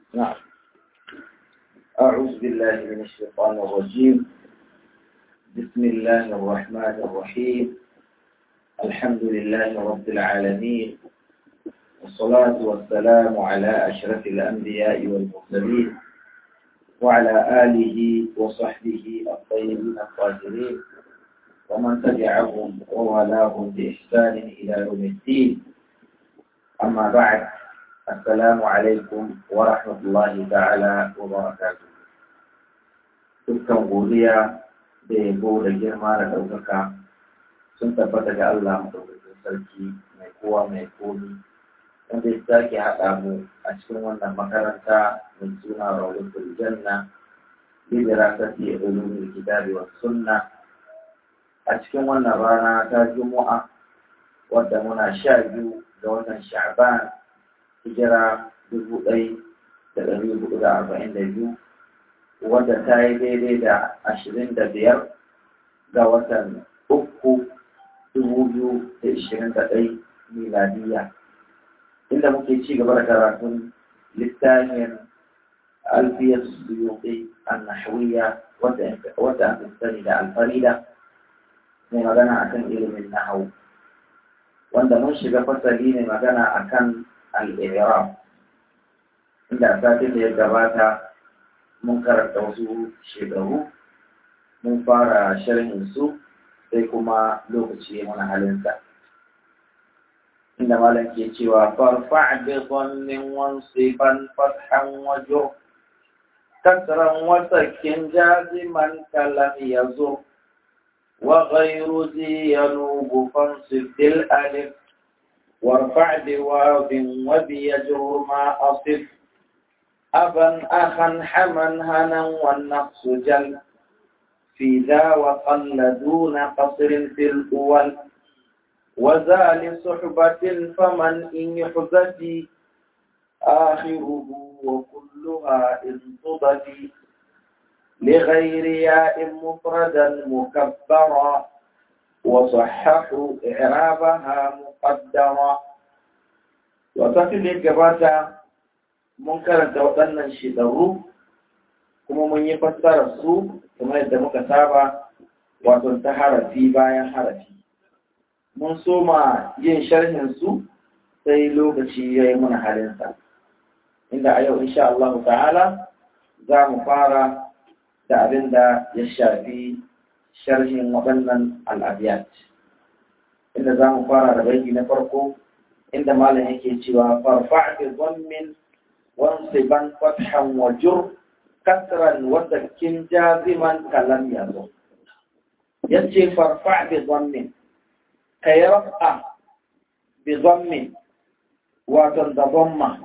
نعم أعوذ بالله من الشيطان الرجيم بسم الله الرحمن الرحيم الحمد لله رب العالمين والصلاة والسلام على أشرف الأنبياء والمرسلين وعلى آله وصحبه الطيبين الطاهرين ومن تبعهم ووالاهم بإحسان إلى يوم الدين أما بعد السلام عليكم ورحمة الله تعالى وبركاته dukkan godiya da yabo da girma da ɗaukaka sun tabbata ga Allah maɗaukakin sarki mai kowa mai komi wanda ya sake haɗa mu a cikin wannan makaranta mai suna rawdatul janna bi dirasati ulumul kitabi was sunna a cikin wannan rana ta juma'a wadda muna sha biyu ga watan sha'ban hijira dubu ɗai da ɗari hudu da arba'in da biyu wadda ta yi daidai da ashirin da biyar ga watan uku dubu biyu da ishirin da ɗai miladiya inda muke ci gaba da karatun littafin alfiyar suyuƙi annahawiyya wadda aka sani da alfarida mai magana akan ilimin nahawu wanda mun shiga fasali ne magana akan al'irab inda satin da ya gabata mun karanta wasu shekaru mun fara sharhin su sai kuma lokaci mana halinsa inda malam ke cewa farfa bi dhannin wansiban fathan wajo kasran wasakin jaziman kalam yazur وغير ذي ينوب فانصب بالألف وارفع بواو وبيجر ما أصف أبا أخا حما هنا والنقص جل في ذا وقل دون قصر في الأول وذا لصحبة فمن إن يحذفي آخره وكلها إن تضفي لغير ياء مفردا مكبرا وصححوا إعرابها مقدرا وتصل الجبات منكر توطن شدرو kuma mun yi fassarar su kuma yadda muka saba wato ta harafi bayan harafi mun soma yin sharhin su sai lokaci ya yi muna halinsa inda a yau insha Allah ta'ala za mu fara da abin da ya shafi sharhin waɗannan al'abiyat inda za mu fara da baiki na farko inda malam yake cewa farfa bi dhammin wansiban fathan wa jur kasran wa sakin jaziman kalam yazo yace farfa bi dhammin kai rafa bi dhammin wato da dhamma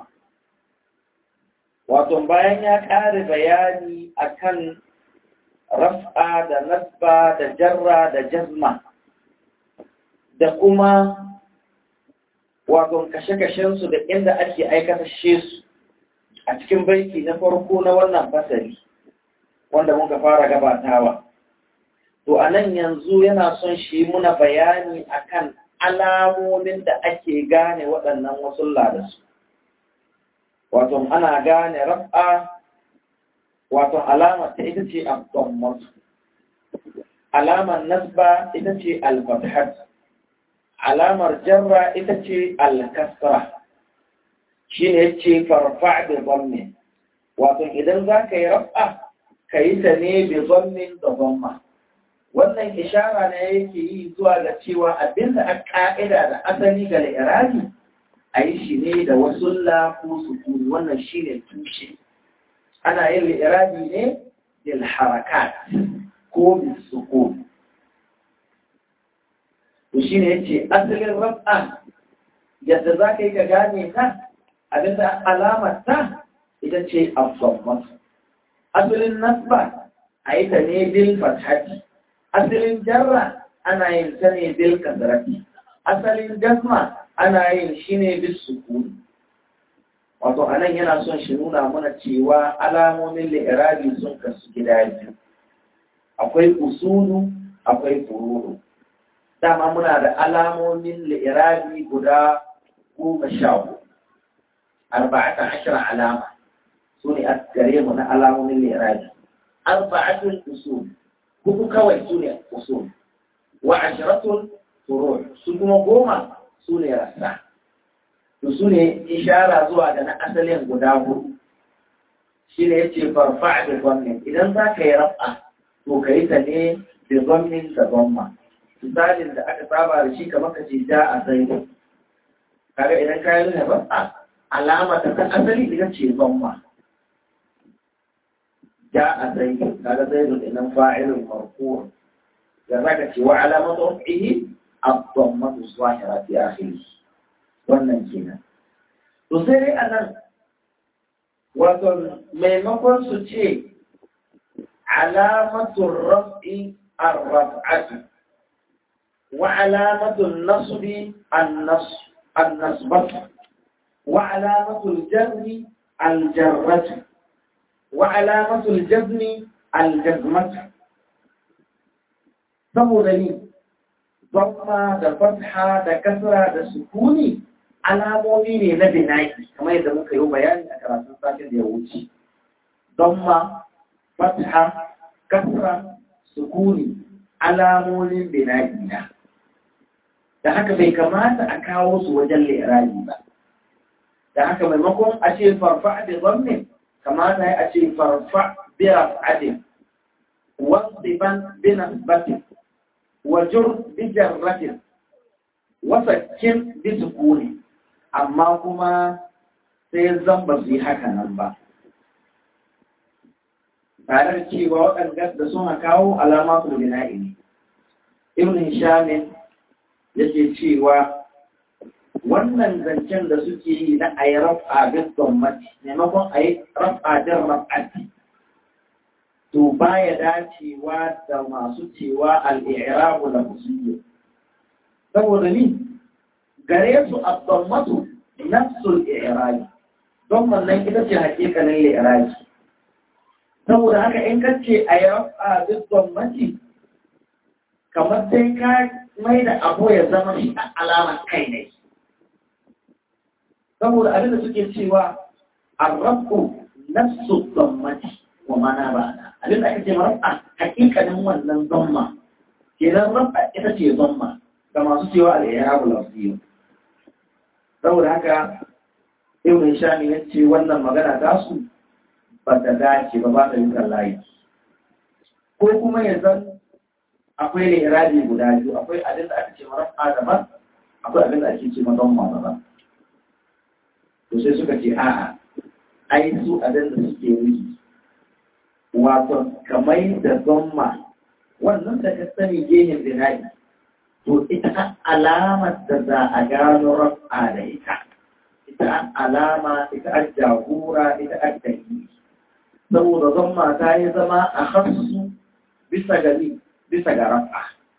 wato bayan ya ƙare bayani akan raf'a da nasba da jarra da jazma da kuma wato kashe-kashensu da inda ake aikata su a cikin baiti na farko na wannan fasari wanda muka fara gabatawa to a nan yanzu yana son shi muna bayani akan alamomin da ake gane waɗannan wasu da su wato ana gane raf'a wato alamar ta ita ce abdommat alamar nasba ita ce alfathat alamar jarra ita ce alkasra shi ne ce farfa da zamme wato idan za ka yi rafa ka yi ta ne da zammin da zamma wannan ishara ne yake yi zuwa ga cewa abinda a ka'ida da asali ga irani a yi shi ne da wasu ko sukuni wannan shi ne tushe ana yin li'irabi ne bil harakat ko bil sukun to shine yace asalin raf'a yadda za ka yi ka gane ta abinda alamar ta ita ce afsammat asalin nasba a yi ta ne bil fathati asalin jarra ana yin ta ne bil kasrati asalin jasma ana yin shi ne bil sukuni wato anan yana son shi nuna mana cewa alamomin li'irabi sun kasu gida biyu akwai usulu akwai fururu dama muna da alamomin li'irabi guda goma sha hudu arba'ata ashara alama su ne a gare mu na alamomin liraji arba'atul usul hudu kawai su ne usul wa ashiratul furu su kuma goma su ne rassa to su ne ishara zuwa ga na asalin guda hudu shi ne ya ce farfa da gwamnin idan za ka yi rafa to ka yi ta ne da gwamnin da gwamma misalin da aka saba da shi kamar ka ce ja a zaidu kaga idan ka yi nuna rafa alama ta kan asali ita ce gwamma ja a zaidu kaga zaidu idan fa'ilun marfuwa da za ka ce wa alamatu rafihi الضمة الظاهرة في آخره wannan kenan to sai dai anan wato maimakon su ce alamatun raf'i ar-raf'atu wa alamatun nasbi an-nasbatu wa alamatul jarri al-jarratu wa alamatul jazmi al-jazmatu saboda ni Bamma da fatha da kasra da sukuni alamomi ne na bina'i kamar yadda muka yi bayani a karatun satin da ya wuce. Bamma, fatha, kasra, sukuni alamomin bina'i na. Da haka bai kamata a kawo su wajen liraji ba. Da haka maimakon a ce farfa da zamme kamata ya a ce farfa bira adin, wasu ban binan batin. wajur bijarratin wasakkin bisukuni amma kuma sai zan ba su yi haka nan ba tare da cewa waɗanda da suna kawo alama su bina'i ne ibn hishamin yake cewa wannan zancen da suke yi na a yi rafa bin gwamnati maimakon a yi rafa din raf'ati to baya dacewa da masu cewa al'irabu da musulmi saboda ni gare su abdammatu nafsul i'rabi don wannan ita ce hakikalin i'rabi saboda haka in ka ce a yi rafa bin gwamnati kamar sai ka mai da abu ya zama shi a alamar kai ne saboda abin da suke cewa arrabu nafsu gwamnati wa mana ba na abin da aka ce rafa hakikanin wannan zamma kenan rafa ita ce zamma ga masu cewa al-i'rabu lafziyyu saboda haka ibn shami ya ce wannan magana ta su ba ta dace ba ba ta yi layi ko kuma ya zan akwai ne iradi guda biyu akwai abin da aka ce rafa daban akwai abin da ake ce mazamma daban to sai suka ce a'a ai su abin da suke yi wato kamar da zomma wannan da ka sani gehen bina'i to ita alamar da za a gano rafa da ita ita alama ita a jagora ita a dalili saboda zomma ta yi zama a hasu bisa gari bisa ga rafa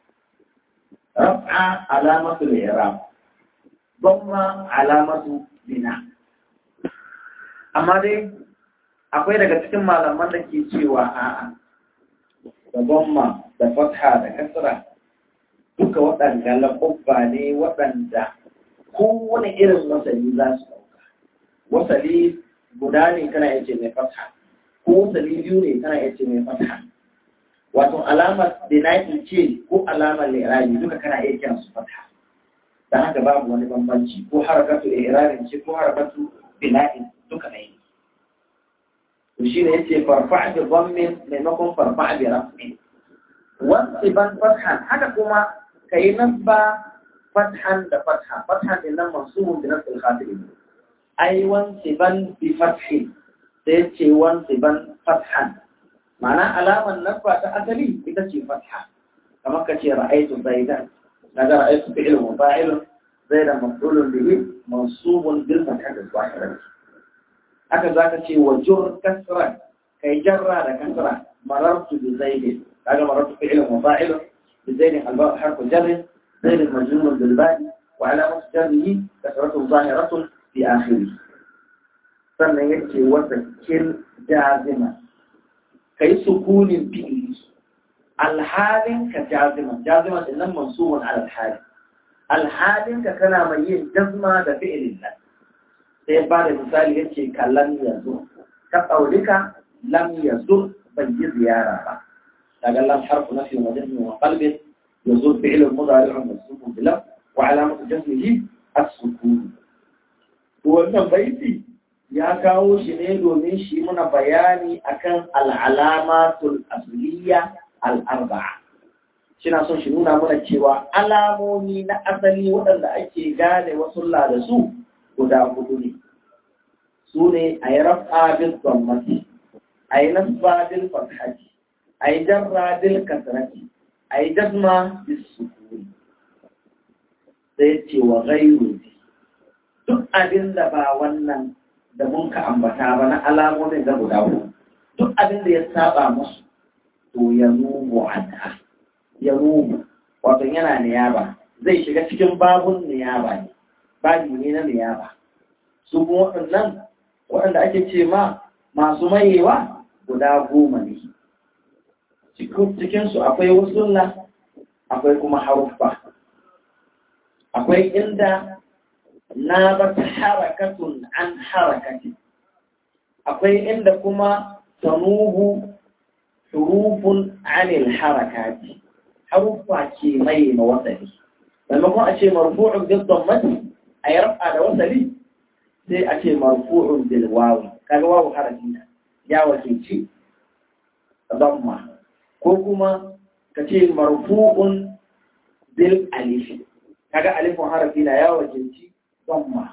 rafa alamatu da ira zomma alamatu bina amma dai akwai daga cikin malaman da ke cewa a'a da gomma da fatha da kasra duka waɗanda laƙubba ne waɗanda kowane irin wasali za su ɗauka wasali guda ne kana yace mai fatha ko wasali biyu ne kana yace mai fatha wato alamar bina'i ce ko alamar lirabi duka kana iya kiran su fatha da haka babu wani bambanci ko harakatu irabin ce ko harakatu bina'i duka ne to shi ne yace farfa bi dhammin maimakon farfa bi raf'in wasu ban fathan haka kuma kai nasba fathan da fatha fathan din nan mansubun bi nasl khatib ai wansi ban bi fathin sai yace wansi ban fathan ma'ana alaman nasba ta asali ita ce fatha kamar ka ce ra'aytu zaidan kaga ra'aytu fi'l mufa'il zaidan maf'ulun bihi mansubun bil fathah al-zahirah haka za ka ce wa jur kasra kai jarra da kasra marartu bi zaid kaga marartu fi'l mufa'il bi zaid al-ba harfu jar zaid majnun bil ba wa alamat jarrihi kasratu zahiratun fi akhirih sannan yace wa zakir jazima kai sukunin fi'li alhalin ka jazima jazima din nan mansubun ala alhali alhalin ka kana mai yin jazma da fi'lin nan sai ba da misali ya ce kallon yanzu ka qaulika lam yazur bai yi ziyara ba daga lam harfu nafi wa jazmi wa qalbin yazur fi'l mudari' mansub bi lam wa alamatu jazmihi as-sukun wannan baiti ya kawo shi ne domin shi muna bayani akan al'alamatul asliya al'arba'a shina son shi nuna mana cewa alamomi na asali waɗanda ake gane wasu da su guda hudu ne su ne a yi rafa bil tsammati a yi nasba bil fathati a yi jarra bil kasrati a yi jazma bil sukuni sai ce wa gairu duk abin da ba wannan da mun ka ambata ba na alamomin da guda hudu duk abin da ya saba musu to ya nubu anha ya nubu wato yana niyaba zai shiga cikin babun niyaba ne babi ne na niyaba su kuma waɗannan waɗanda ake ce ma masu mayewa guda goma ne cikinsu akwai wasulla akwai kuma haruffa akwai inda na bata harakatun an harakati akwai inda kuma tanubu hurufun anil harakati haruffa ke mai ma wasali maimakon a ce marfu'un bil dammati a yi rafa da wasali sai a ce marfu'un bil wawi kaga wawu harafi na ya wakilci damma ko kuma ka ce marfu'un bil alif kaga alifun harafi na ya wakilci damma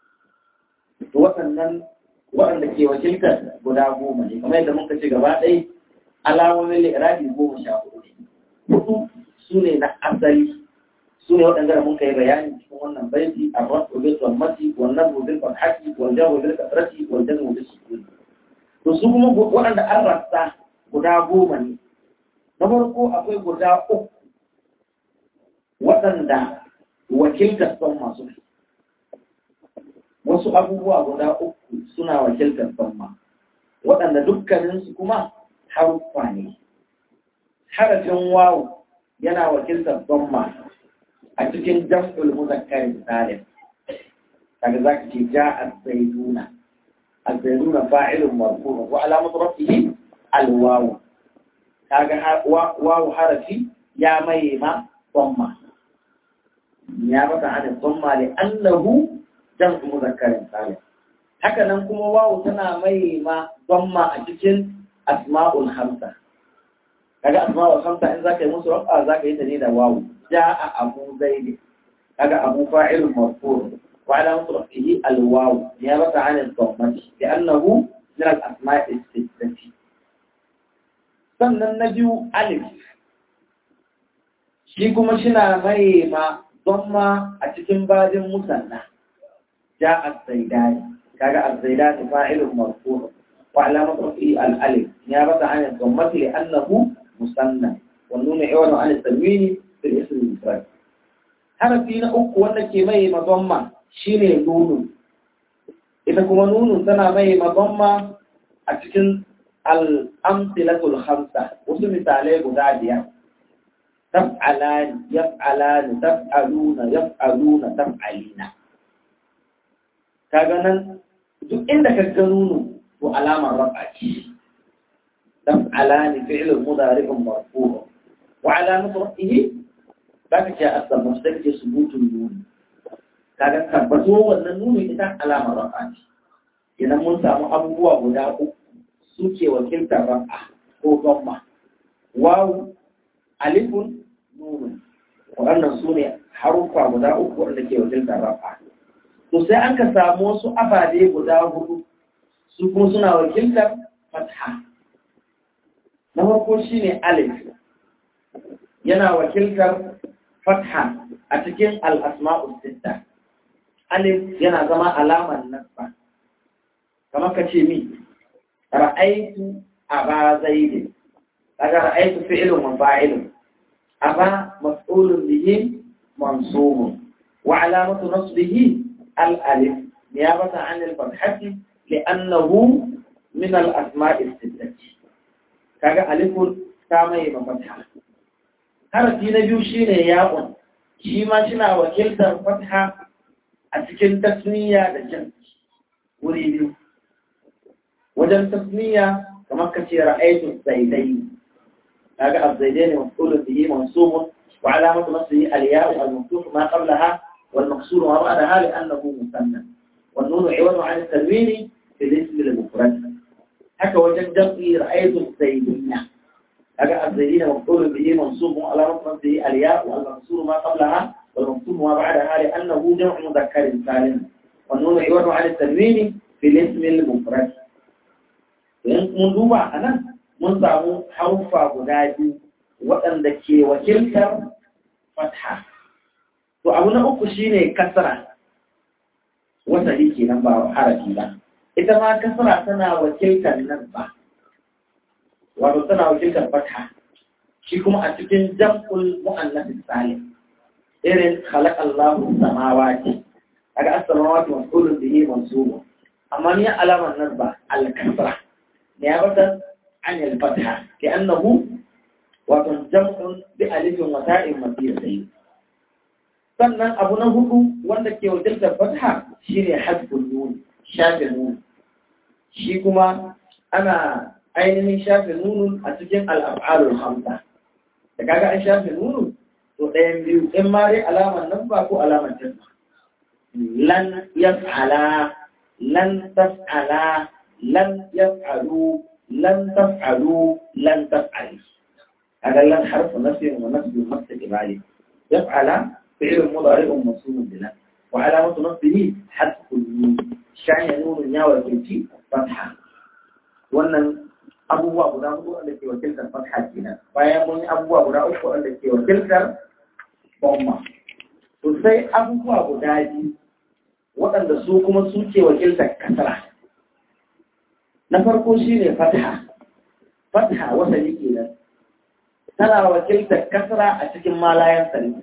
to waɗannan waɗanda ke wakiltar guda goma ne kamar yadda muka ce gaba ɗaya alamomin li'irabi goma sha hudu ne hudu su ne na asali su ne waɗanda da muka yi bayani cikin wannan baiti a rasu bil dhammati wal nasbu bil fathati wal jaru bil kasrati wal jazmu bis sukun to su kuma waɗanda an rasta guda goma ne na farko akwai guda uku waɗanda wakiltar son masu wasu abubuwa guda uku suna wakiltar samma waɗanda dukkaninsu kuma haruffa ne harafin wawu yana wakiltar samma a cikin jam'ul muzakkar salim kaga zaka ce ja az-zaiduna az-zaiduna fa'ilun marfu' wa alamatu rafihi al-wawu kaga wawu harafi ya mai ma samma ya bata an samma li annahu jam'u muzakkarin salim haka nan kuma wawu tana mai ma zamma a cikin asma'ul hamsa kaga asma'ul hamsa in zaka yi musu rafa zaka yi ta ne da wawu ja'a abu zaid kaga abu fa'ilun marfu' wa ala rafihi al-waw ya bata an al-dhammati li'annahu min al-asma'i as-sittati sannan na biyu alif shi kuma shina mai ma zamma a cikin bajin musanna جاء الزيدان كاجا الزيدان فاعل مرفوع وعلامة رفعه الألف نيابة عن الضمة لأنه مثنى والنون عوض عن التنوين في الاسم المفرد هذا فينا أكو وأنك مي مضمة شيني نون إذا كما نون سنة مي مضمة أتكن الأمثلة الخمسة وسم مثالي بدادية تفعلان يفعلان تفعلون يفعلون تفعلين kaga nan duk inda ka ga nuno to alamar rafa ce dan alani fi'l mudari'un marfu' wa alamatu rafihi baka ce asal mustaq ce subutun nun kaga tabbato wannan nuno ita alamar rafa ce idan mun samu abubuwa guda uku suke wakiltar rafa ko gamma wawu alifun nunun waɗannan su ne haruffa guda uku wanda ke wakiltar rafa to sai an ka samu wasu ababe guda hudu su kuma suna wakiltar fatha na farko shine alif yana wakiltar fatha a cikin al-asma'u sitta alif yana zama alamar nasba kamar ka ce mi ra'aitu aba zaid kaga ra'aitu fi'lun wa fa'ilun aba maf'ulun bihi mansubun wa alamatu nasbihi الألف نيابة عن الفتحة لأنه من الأسماء الستة كاجا ألف تامي مفتحة هرتي نبيو شيني ياء شيما شنا وكلت الفتحة أتكن تسمية دجن وريبيو wajen tasniya kamar ka ce ra'aytu zaidai kaga az-zaidaini maf'ulun bihi mansubun wa alamatu nasbihi al-ya'u al-maftuh ma qablaha wal maqsur ma ba'daha li'annahu musanna wan nunu 'iwadu 'an at-tanwini fi al-ism al-mufrad haka wajen jam'i ra'aytu zaidina kaga az-zaidina maf'ulun bihi mansubun wa alamatu nasbihi al-ya'u al-maqsur ma qablaha wal maqsur ma ba'daha li'annahu jam'u mudhakkarin salim wan nunu 'iwadu 'an at-tanwini fi al-ism al-mufrad in mun duba a nan mun samu haufa guda biyu waɗanda ke wakiltar fatha to abu na uku shine kasra wasali kenan ba harafi ba ita ma kasra tana wakiltar nan ba wato tana wakiltar fatha shi kuma a cikin jam'ul mu'annas salim irin khalaqallahu samawati kaga as-samawati mas'ulun bihi mansubun amma ni alamar nan ba al-kasra نيابة عن الفتحة لأنه وتنجمع بألف وتاء مصيرتين sannan abu na hudu wanda ke wakiltar fatha shine hasbun nun shafe nun shi kuma ana ainihin shafe nunun a cikin al'af'alul hamsa da kaga an shafe nunun to ɗayan biyu in ma dai alamar nan ba ko alamar jazma lan yaf'ala lan taf'ala لن يفعلوا لن تفعلوا لن تفعل هذا لن حرف نفي ونفي نفس الإبعاد يفعل فعل مضارع منصوب بلا وعلامة نصبه حذف النون شان نون يا وكلتي فتحة wannan abubuwa guda hudu wanda ke wakiltar fatha kenan bayan mun yi abubuwa guda uku wanda ke wakiltar bomma to sai abubuwa guda biyu waɗanda su kuma su ke wakiltar kasara na farko shi ne fatha fatha wasali kenan tana wakiltar kasra a cikin malayan sani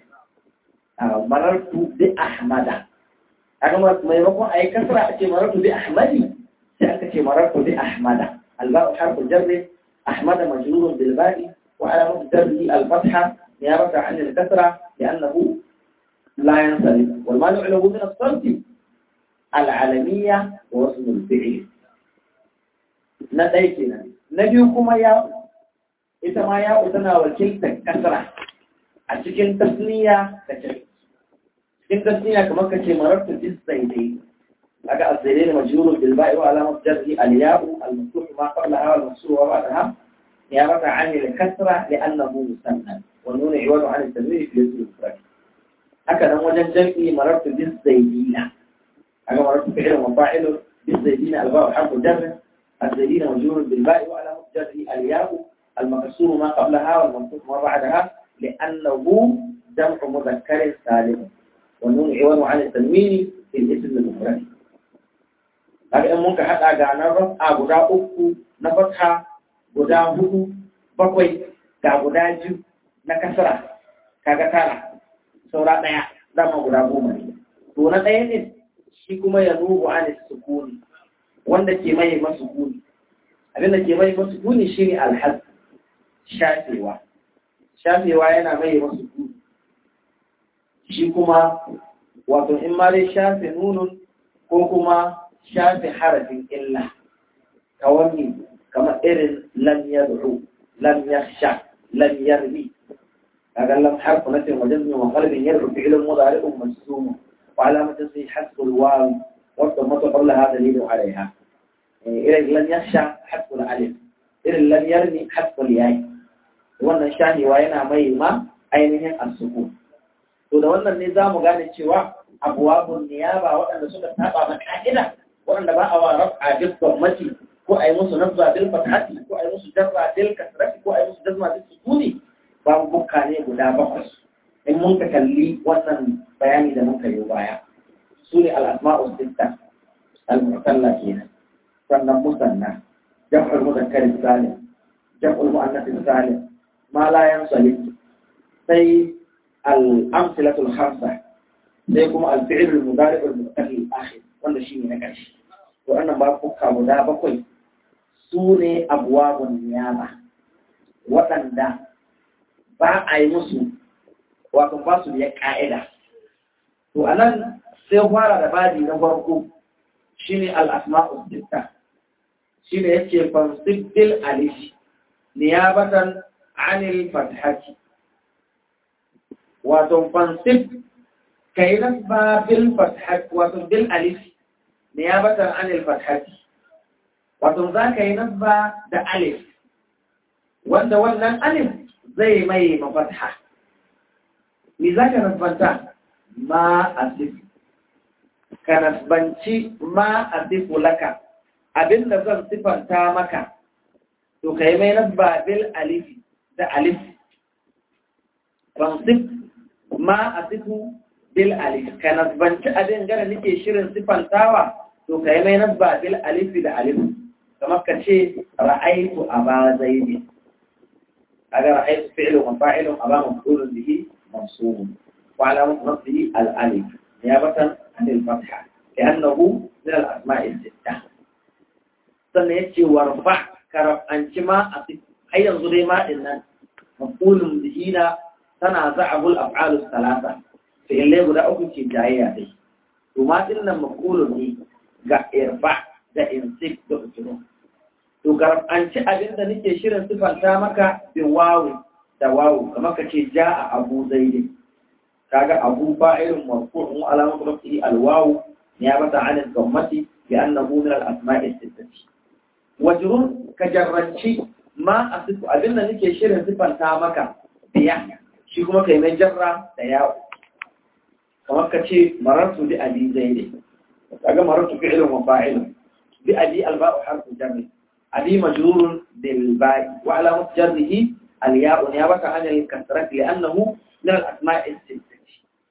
marartu bi ahmada kaga maimakon a yi kasra a ce marartu bi ahmadi sai aka ce marartu bi ahmada alba'u harfu jarri ahmada majrurun bil ba'i wa alamatu jarri al fatha niyabata an al kasra li'annahu la yansarif wal mani'u lahu min as-sarf al alamiyya wa wasl al fi'l na ɗaya kenan na biyu kuma ya ita ma ya tana wakiltar kasra a cikin tasniya da ce cikin tasniya kamar ka ce marartu bis zaidai kaga az-zaidai majrurun bil ba'i wa alamat jarri al-ya'u al-maftuh ma qablaha wal maksur wa ba'daha نيابة عن الكسرة لأنه مثنى والنون عوض عن التنوين في الاسم المفرد هكذا وجد جمعي مررت بالزيدين هذا مررت فعل وفاعل بالزيدين الباء حرف جر الزيدين مجرور بالباء وعلى جره الياء المكسور ما قبلها والمنصوب ما بعدها لأنه جمع مذكر سالم والنون عوض عن التنوين في الاسم المفرد kaga in muka haɗa ga na rafa guda uku na fatha guda hudu bakwai ga guda biyu na kasara kaga tara saura ɗaya dama guda goma ne to na ɗaya ne shi kuma ya nubu an sukuni wanda ke mai masu kuni abin da ke mai masu kuni shi ne alhaz shafewa shafewa yana mai masu kuni shi kuma wato in ma dai shafe nunun ko kuma shafe harafin illa kawai kamar irin lam yad'u lam yakhsha lam yarmi kaga lam harfu nafi wa jazmi wa qalbin yad'u fi'lun mudari'un majzum wa alamatu sai hasbu al-waw wa dhamma qablaha dalilun 'alayha irin lam yakhsha hasbu al-alif irin lam yarmi hasbu al-ya'i wannan shahiwa yana mai ma ainihin as-sukun to da wannan ne zamu gane cewa abwabun niyaba waɗanda suka saba ma ka'ida waɗanda ba a wa raf'a bil dhammati ko a yi musu nazza bil fathati ko a yi musu jarra bil kasrati ko a yi musu jazma bil sukuni babu bukka ne guda bakwai in mun ka kalli wannan bayani da muka yi baya su ne al-asma'u sitta al-mu'talla kenan sannan musanna jam'ul muzakkar salim jam'ul muannath salim ma la yansali sai al-amsilatu al-khamsa sai kuma al-fi'l al-mudari' al-mutaqalli al-akhir wanda shine na ƙarshe to wannan ba bukka guda bakwai su ne abuwabun niyama waɗanda ba a yi musu wato ba su da ƙa'ida. To, a nan sai fara da badi na farko shi ne al'asma'ul sitta shi ne yake fansib bil alif niyabatan anil fathati wato fansib kai nasba bil fathati wato bil alif niyabatan anil fathati wato za ka yi nasba da alif wanda wannan alif zai mai mafatha ni za ka nasbanta ma asif ka nasbanci ma asifu laka abinda zan sifanta maka to kai mai nasba bil alif da alif fansif ma asifu bil alif ka nasbanci abin gara nake shirin sifantawa to kai mai nasba bil alif da alif kamar ka ce ra'aitu aba zaidi kaga ra'aitu fi'lu wa fa'ilun aba maf'ulun bihi mansub wa alamat nasbihi al alif niyabatan an al fatha لأنه من الأسماء الستة sannan ya ce warfa karabanci ma a har yanzu dai ma din nan maqulun bihi na tana za'abul af'alus salasa fi'ilai guda uku ce jayayya dai to ma din nan maqulun ne ga irfa da insik da utunu to karabanci abin da nake shirin sifanta maka bin wawu da wawu kamar ka ce ja'a abu zaidi kaga abu fa'ilun marfu'un alamatu rafi'i alwawu نيابة عن الضمة لأنه من الأسماء الستة وجرون كجرنشي ما أصف أبنى نكي شير صفا تامك بيا شكما كيما جرى دياو كما كتشي مررت بأبي زيد كما مررت فعل وفاعل بأبي الباء حرف جر أبي مجرور بالباء وعلى جره الياء نيابة عن الكسرة لأنه من الأسماء الستة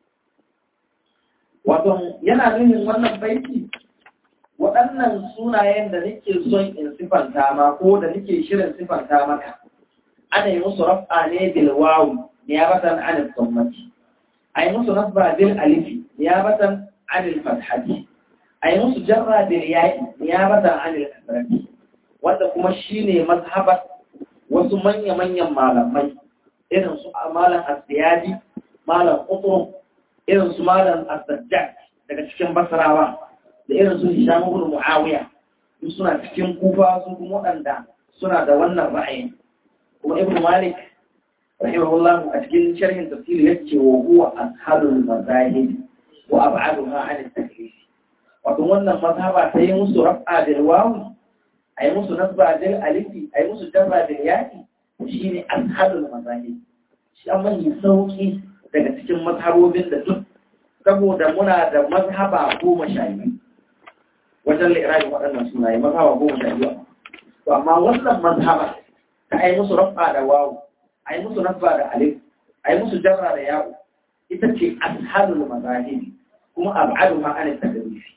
wato yana nuhin wannan baiti waɗannan sunayen da nake son in sifanta ma ko da nake shirin sifanta maka ana yi musu raf'a ne bil wawi niyabatan an al-dhammati ay musu nasba bil alifi niyabatan an al-fathati ay musu jarra bil ya'i niyabatan an al-kasrati wanda kuma shine mazhabat wasu manya manyan malamai irin su malam as-siyadi malam qutb irin su malam as-sajjad daga cikin basrawa da irin su hisham ibn muawiya duk suna cikin kufa su kuma waɗanda suna da wannan ra'ayin kuma ibn malik rahimahullah a cikin sharhin tafsir yace wa huwa ashalul mazahib wa ab'aduha an at-taklif wato wannan mazhaba ta yi musu raf'a bil wawi ay musu nasba bil alifi ay musu jarra bil ya'i shine ashalul mazahib shi amma yi sauki daga cikin mazhabobin da duk saboda muna da mazhaba goma sha biyu wajen lirajin waɗannan sunaye mazhaba goma sha biyu to amma wannan mazhaba ta ai musu rafa da wawu ai musu nasba da alif ai musu jarra da yawo ita ce ashalul mazahib kuma ab'adu ma an takalifi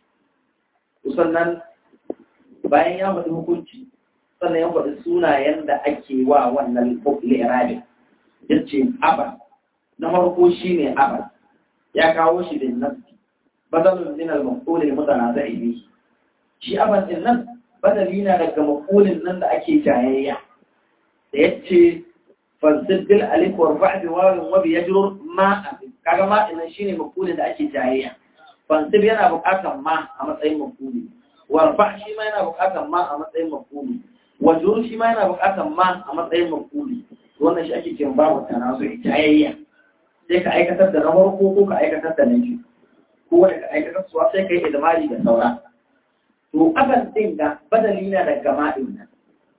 to sannan bayan ya faɗi hukunci sannan ya faɗi sunayen da ake wa wannan lirajin yace aba na farko shine aba ya kawo shi bin nafsi badalun min al-maqul al-mutanazi bihi shi aban din nan badali na daga maqulin nan da ake jayayya da yace fansib bil alif wa rafa' bi waw wa bi yajrur ma kaga ma din shine maqulin da ake jayayya fansib yana buƙatar ma a matsayin maquli wa rafa' shi ma yana buƙatar ma a matsayin maquli wa jurur shi ma yana buƙatar ma a matsayin maquli wannan shi ake kiran babu tanazu jayayya sai ka aikatar da na farko ko ka aikatar da na biyu ko wanda ka aikatar suwa sai ka yi idmari da saura to aban din da badali na daga ma'in nan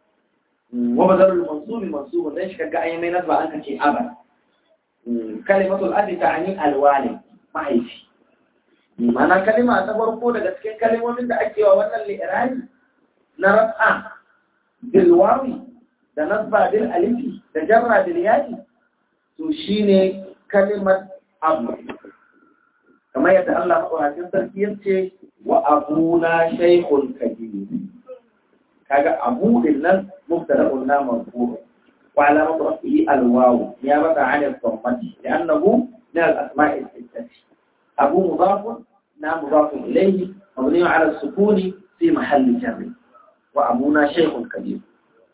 wa badalul mansubi mansubu dan shi kaga ayi mai nasba an kace aban kalimatul adi ta'ani alwali mahaifi mana kalima ta farko daga cikin kalimomin da ake wa wannan li'irani na raf'a bil wawi da nasba bil alifi da jarra bil yadi to shine kalimar abu kamar yadda Allah maɗaukakin sarki ya ce wa abuna shaykhul kabir kaga abu din nan mubtada'un na marfu wa alamatu rafihi alwaw ya bata an al-dhammati li'annahu min al-asma'i al-sittati abu mudaf na mudaf ilayhi mabni ala as-sukun fi mahall jar wa abuna shaykhul kabir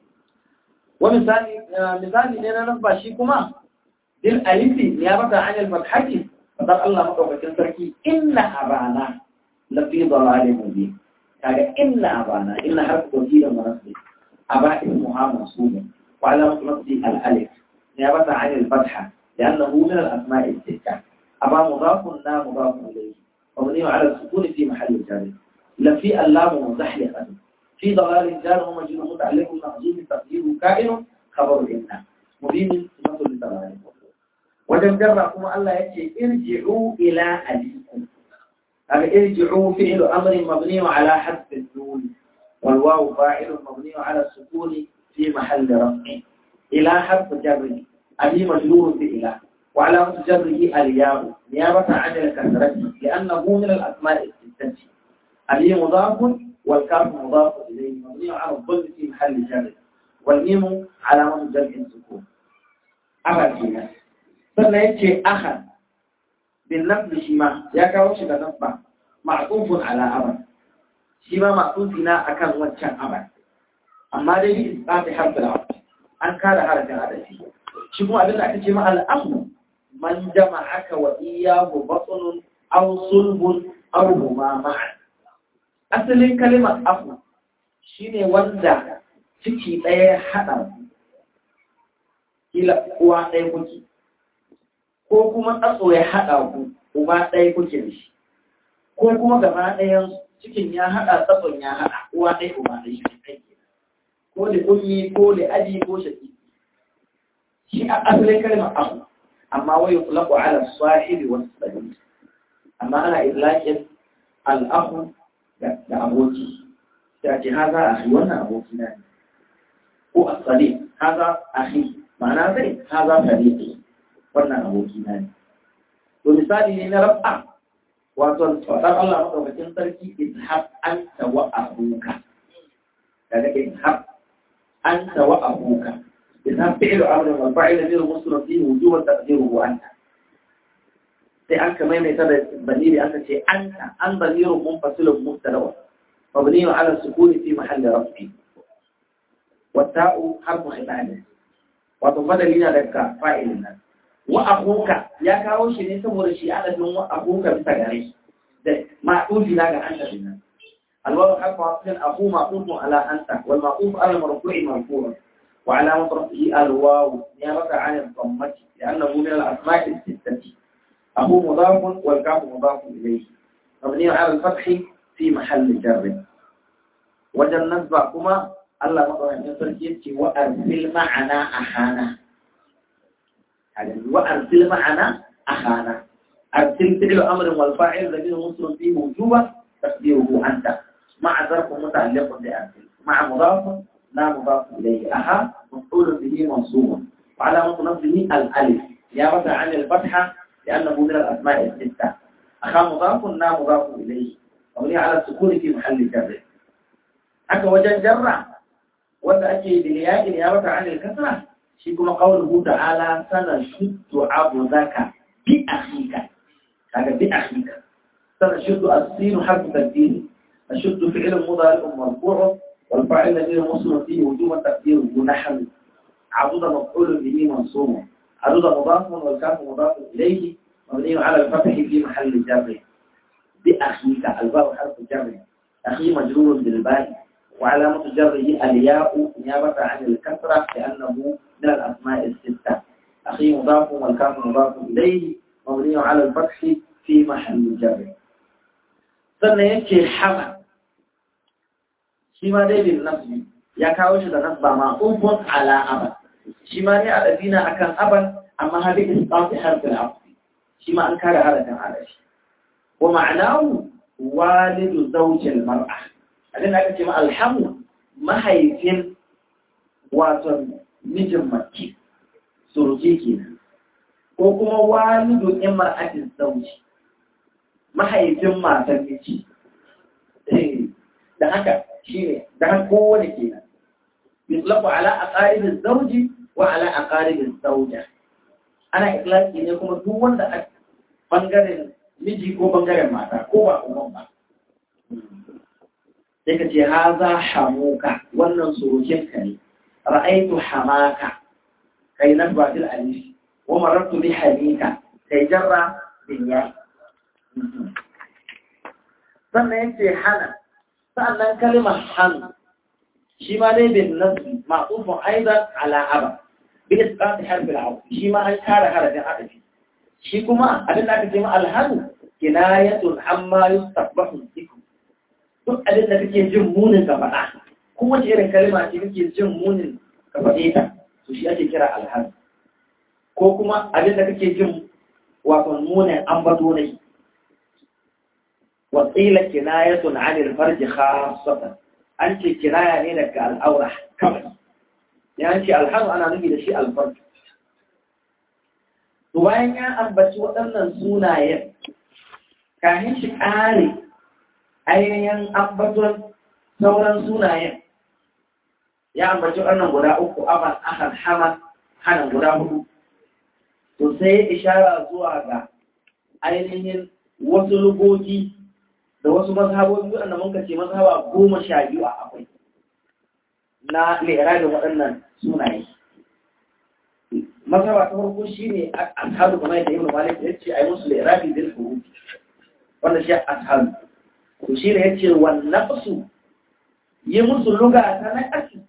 wa misali misali ne na nan ba shi kuma bil alifi ya bata an al-fathati fadar Allah madaukakin sarki inna abana lafi dalalin mubin kaga inna abana inna harfu tawkid munasib aba ismuha mansub wa alamat nasbi al alif نيابة عن الفتحة لأنه من الأسماء الستة أبا مضاف لا مضاف إليه مبني على السكون في محل جر لا في اللام مزحلقة في ضلال جار ومجرور متعلق محذوف تقديره كائن خبر إن مبين صفة للضلال وجم جركم الله يأتي ارجعوا إلى أبيكم هذا ارجعوا فعل أمر مبني على حذف النون والواو فاعل مبني على السكون في محل رفع إلى حرف جره أبي مجرور بإله وعلامة جره الياء نيابة عن الكسرة لأنه من الأسماء الستة أبي مضاف والكاف مضاف إليه مبني على الظل في محل جر والميم علامة جمع السكون أبا كينا sannan ya ce ahan bin nafi shi ma ya kawo shi da nasba ma'tufun ala aban shi ma ma'tufi na akan wancan aban amma dai bi isbati harfin aban an kare harafin adafi shi kuma abin da aka ce ma al'amu man jama'aka wa iyyahu batnun aw sulbun aw huma ma'an asalin kalimar afu shine wanda ciki ɗaya haɗa kila uwa ɗaya kuke ko kuma tsatso ya haɗa ku uba ɗaya kuke da shi ko kuma gaba ɗayan cikin ya haɗa tsatson ya haɗa uwa ɗaya uba ɗaya shi kai ko da ummi ko da aji ko shaki shi a asalin kalmar abu amma wai yutlaqu ala sahibi wa sahibi amma ana idlaqin al-akhu da aboki sai ce haza akhi wannan aboki na ne ko as-sadiq haza akhi ma'ana zai haza sadiqi wannan aboki na ne to misali ne na rab'a wato fadar Allah madaukakin sarki idhab anta wa abuka daga idhab أنت وأبوك إذا فعل أمر والفاعل غير مصر فيه وجوبا تقديره أنت sai an kamar mai tada baniri aka ce anta an banirun munfasilun mustalawa mabniyun ala sukuni fi mahalli rafi wata'u harfu khilali wato badali na daga fa'ilin nan wa akuka ya kawo shi ne saboda shi adadin wa akuka bisa gare da ma'ufi na ga anta din nan الواو حرف عطف أخوه معطوف على أنت والمعطوف على المرفوع مرفوع وعلامة رفعه الواو نيابة عن الضمة لأنه من الأسماء الستة أخوه مضاف والكاف مضاف إليه مبني على الفتح في محل جر وجل نسبعكما الله مضى من تركيبك وأرسل معنا أخانا وأرسل معنا أخانا أرسل فعل أمر والفاعل ضمير مسلم فيه وجوبا تقديره أنت مع ظرف متعلق بأرسل مع مضاف لا مضاف إليه أها مفعول به منصوب وعلامة نصبه الألف نيابة عن الفتحة لأنه من الأسماء الستة أخا مضاف لا مضاف إليه مبني على السكون في محل جر حتى وجن جر وذا أجي بالياء نيابة عن الكسرة شيكم قوله تعالى سنشد عبدك بأخيك هذا بأخيك سنشد السين حرف تقدير الشد فعل مضارع مرفوع والفاعل الذي مصر فيه وجوب تقديره نحو عضد مفعول به منصوب عضد مضاف والكاف مضاف اليه مبني على الفتح في محل جر بأخيك الباء حرف جر أخي مجرور بالباء وعلامة جره الياء نيابة عن الكسرة لأنه من الأسماء الستة أخي مضاف والكاف مضاف إليه مبني على الفتح في محل جر sannan yake hama shi ma dai bin nasbi ya kawo shi da nasba ma ubun ala aban shi ma ne adabina akan aban amma hadi isqati harfin afi shi ma an kare harafin arashi wa ma'anahu walidu zawjil mar'a abin da aka ce ma alhamu mahaifin wato mijin mace suruki kenan ko kuma walidu imra'atin zawji mahaifin matar miji da haka shi ne da haka kowane kenan yutlaqu ala aqaribin zawji wa ala aqaribin zawja ana itlaqi ne kuma duk wanda a bangaren miji ko bangaren mata ko ba uban ba sai ka ce haza hamuka wannan surukin ka ne ra'aitu hamaka kai nasba bil alif wa marartu bi hamika kai jarra bin ya sannan yake hana sa'annan kalimar han shi ma dai bin nasbi ma'tufun aidan ala aba bi isqat harfi al shi ma an kara harafin adafi shi kuma abin da aka ce ma alhanu kinayatun amma yustaqbahu dhikru duk abin da kake jin munin ka faɗa kowace irin kalma ce kake jin munin ka faɗe ta to shi ake kira alhanu ko kuma abin da kake jin wato munin ambato ne وقيل كناية عن الفرج خاصة أنت كناية لك الأورح كم يعني الحمد أنا نبي لشيء الفرج وين أنبت وأن سونا كان شكاري ainihin ambaton sauran sunayen ya ambaci wannan guda uku aban akan haman hanan guda hudu to sai ishara zuwa ga ainihin wasu lugogi da wasu mazhabobi waɗanda mun ce mazhaba goma sha biyu a akwai na lera da waɗannan sunaye mazhaba ta farko shi ne ashabu kamar yadda ibn malik ya ce a yi musu lera bi bil huruf wanda shi ashabu to shi ne ya ce wannan su yi musu luga ta na ƙasu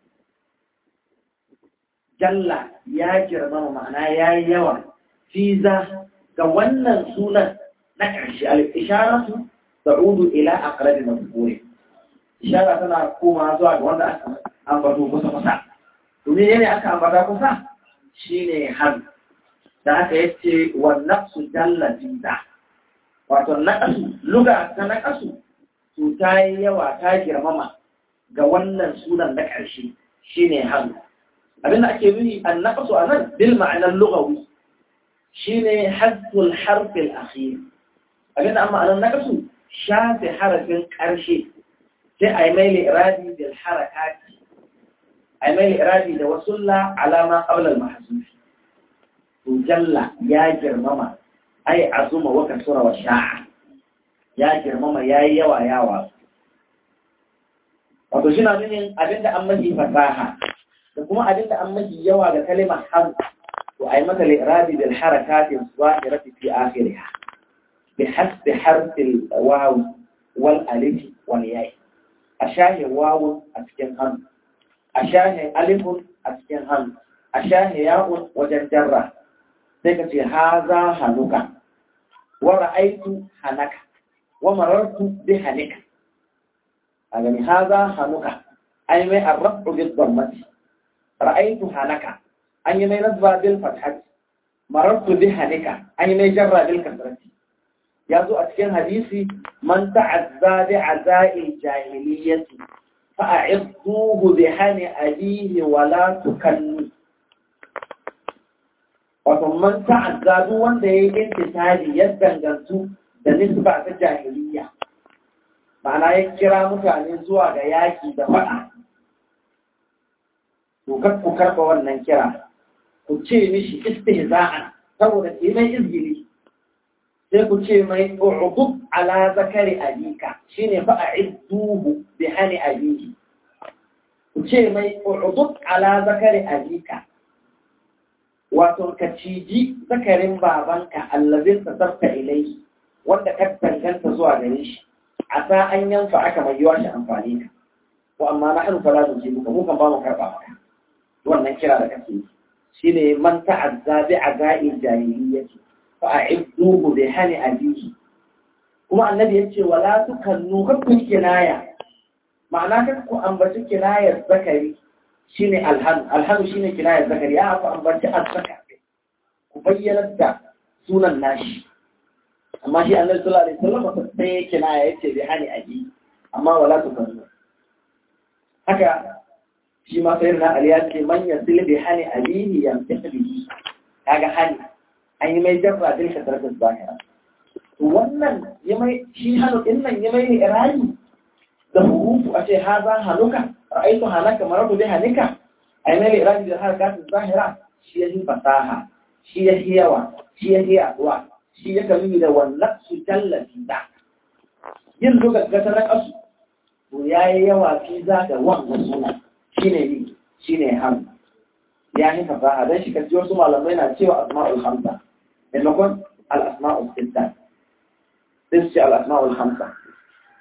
jalla ya girmama ma'ana ya yi yawa fiza ga wannan sunan na ƙarshe al-isharatu ta'udu ila aqrabi mazkur ishara tana koma zuwa ga wanda aka ambato kusa kusa to ne ne aka ambata kusa shine har da aka yace wan nafsu jalla fiza wato naqasu luga ta naqasu to ta yi yawa ta girmama ga wannan sunan na ƙarshe shine har abinda ake nuni an naqasu anan bil ma'anar lughawi shine hasful harf al akhir abinda amma anan naqasu shafe harafin ƙarshe sai a yi mai li'irabi da harakati a yi mai li'irabi da wasulla alama ƙaunar mahasufi to jalla ya girmama ai azuma wa kasura wa sha'a ya girmama ya yi yawa yawa wato shi na nunin abinda an mafi fasaha da kuma abinda an mafi yawa ga kalimar har to a yi mata li'irabi da harakatin zahirati fi akhiriha بحسب حرف الواو والالف والياء أشاه واو أسكن هم أشاه ألف أسكن هم أشاه ياء وجنجرة تكتي هذا هنوك ورأيت هنك ومررت بهنك يعني هذا هنوك أي من الرفع بالضمة رأيت هنك أي من نصب بالفتحة مررت بهنك أي من جر بالكسرة ya zo a cikin hadisi man ta'azza bi azai jahiliyyati fa a'idduhu bi hani abihi wa la tukanni wato man ta'azza duk wanda yayi intisari ya dangantu da nisba ta jahiliyya ma'ana ya kira mutane zuwa ga yaki da faɗa to kar ku karɓa wannan kira ku ce mishi istihza'an saboda ke mai izgili sai ku ce mai u'udub ala zakari abika shine fa a'idduhu bi hani abiki ku ce mai u'udub ala zakari abika wato ka ciji zakarin babanka allazin tasarta ilai wanda ka tanganta zuwa gare shi a sa an yanfa aka mai yawa shi amfani ka ko amma na hannu fara da jibu ka mu kan ba mu karba maka wannan kira da kake shine man ta'azza bi azai jahiliyyati fa'idduhu bi hani abihi kuma annabi yace wala tukannu kakku kinaya ma'ana kakku ambaci kinayar zakari shine alhan alhan shine kinayar zakari ya fa ambaci azzakari ku bayyana da sunan nashi amma shi annabi sallallahu alaihi wasallam sai kinaya yace bi hani abihi amma wala tukannu haka shi ma sayyidina ali ya ce man yasil bi hani abihi yamtahi bihi kaga hani an yi mai jarra bil kasratis zahira to wannan ya mai shi hannu din nan ya mai irani da hurufu a ce haza hanuka ra'aytu hanaka maradu bi hanika ay mai irani da harakatis zahira shi ya yi fasaha shi ya yi yawa shi ya yi addu'a shi ya kalli da wannan su tallafi da yin lugar gata na kasu to ya yi yawa fi za da wannan suna shine ni shine ham ya yi fasaha dan shi kaji wasu malamai na cewa asma'ul hamsa maimakon al'asma'ul sitta sai su ce al'asma'ul hamsa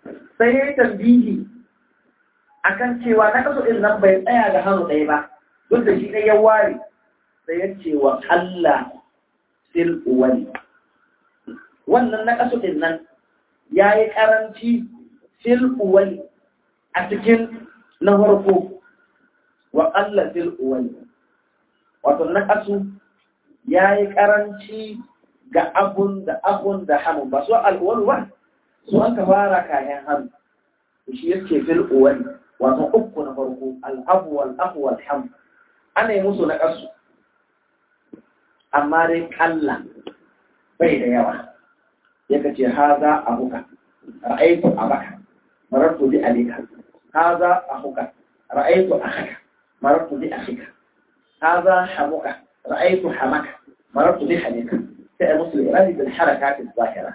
sai ya yi tambihi akan cewa na kasu ɗin nan bai tsaya da hannu ɗaya ba duk da shi ɗaya ya ware sai ya ce wa Allah fil uwali wannan na kasu ɗin nan ya yi ƙaranci fil uwali a cikin na farko wa Allah fil uwali wato na kasu ya yi ƙaranci ga abun da abun da hamun ba su al'uwal ba su an ka fara kayan hannu shi yake fil uwali wato uku na farko al'abu wal afu wal ham ana yi musu na kasu amma dai kalla bai da yawa yaka ce haza abuka ra'aitu abaka marartu bi alika haza ahuka ra'aitu akhaka marartu bi akhika haza hamuka ra'aitu hamaka marartu bi hamika sai musu irani bil harakat az-zahira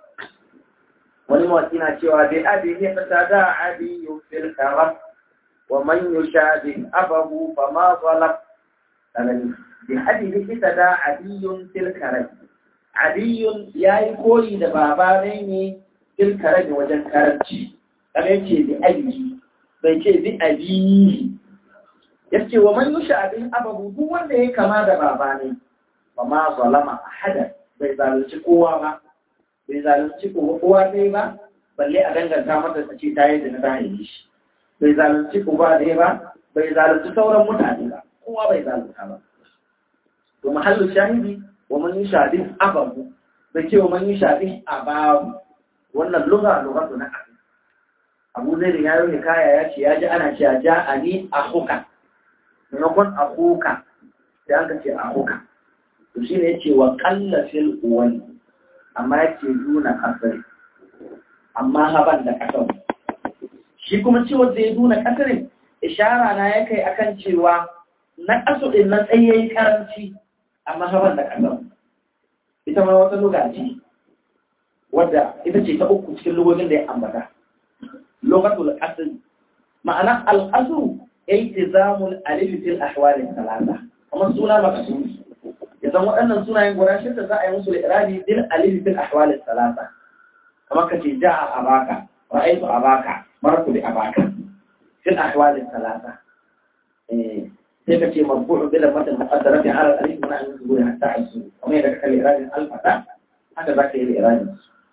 wani mawaki na cewa bi abi ne fata da abi fil karam wa man yushabi abahu fama zalam sanani bi abi ne fata da abi fil karam Aliyun ya yi koyi da baba ne ne fil karam wajen karanci kaga yace bi abi bai ce bi abi yace wa man yushabi abahu duk wanda ya kama da baba ne fama zalama ahada bai zalunci kowa ba bai zalunci kowa dai ba balle a danganta mata ta ce ta yi da ta haife shi bai zalunci uba dai ba bai zalunci sauran mutane ba kowa bai zalunta ba to mahallu shahidi wa man yushadi ababu bai ce wa man yushadi ababu wannan lugha lugha na abu abu zai da yayo ne kaya ya ce ya ji ana cewa ja ani ahuka maimakon ahuka sai an ka ce ahuka to shine yace wa qalla fil uwali amma yake nuna kasari amma haban da kasar shi kuma cewa zai nuna kasarin ishara na ya kai akan cewa na kasu din na tsayayi karanci amma haban da kasar ita ma wata luga ce wadda ita ce ta uku cikin lugogin da ya ambata lugatul asr ma'ana al-asr iltizamul alif fil ahwal thalatha kuma suna makasuri idan waɗannan sunayen guda shida za a yi musu irabi bil alif fil ahwal thalatha kamar ka ce ja'a abaka ra'aytu abaka maratu bi abaka fil ahwal thalatha eh sai ka ce marfu'u bil matan muqaddarati ala al alif min an zuwa hatta asu kamar yadda kake irabi al fata haka za ka yi irabi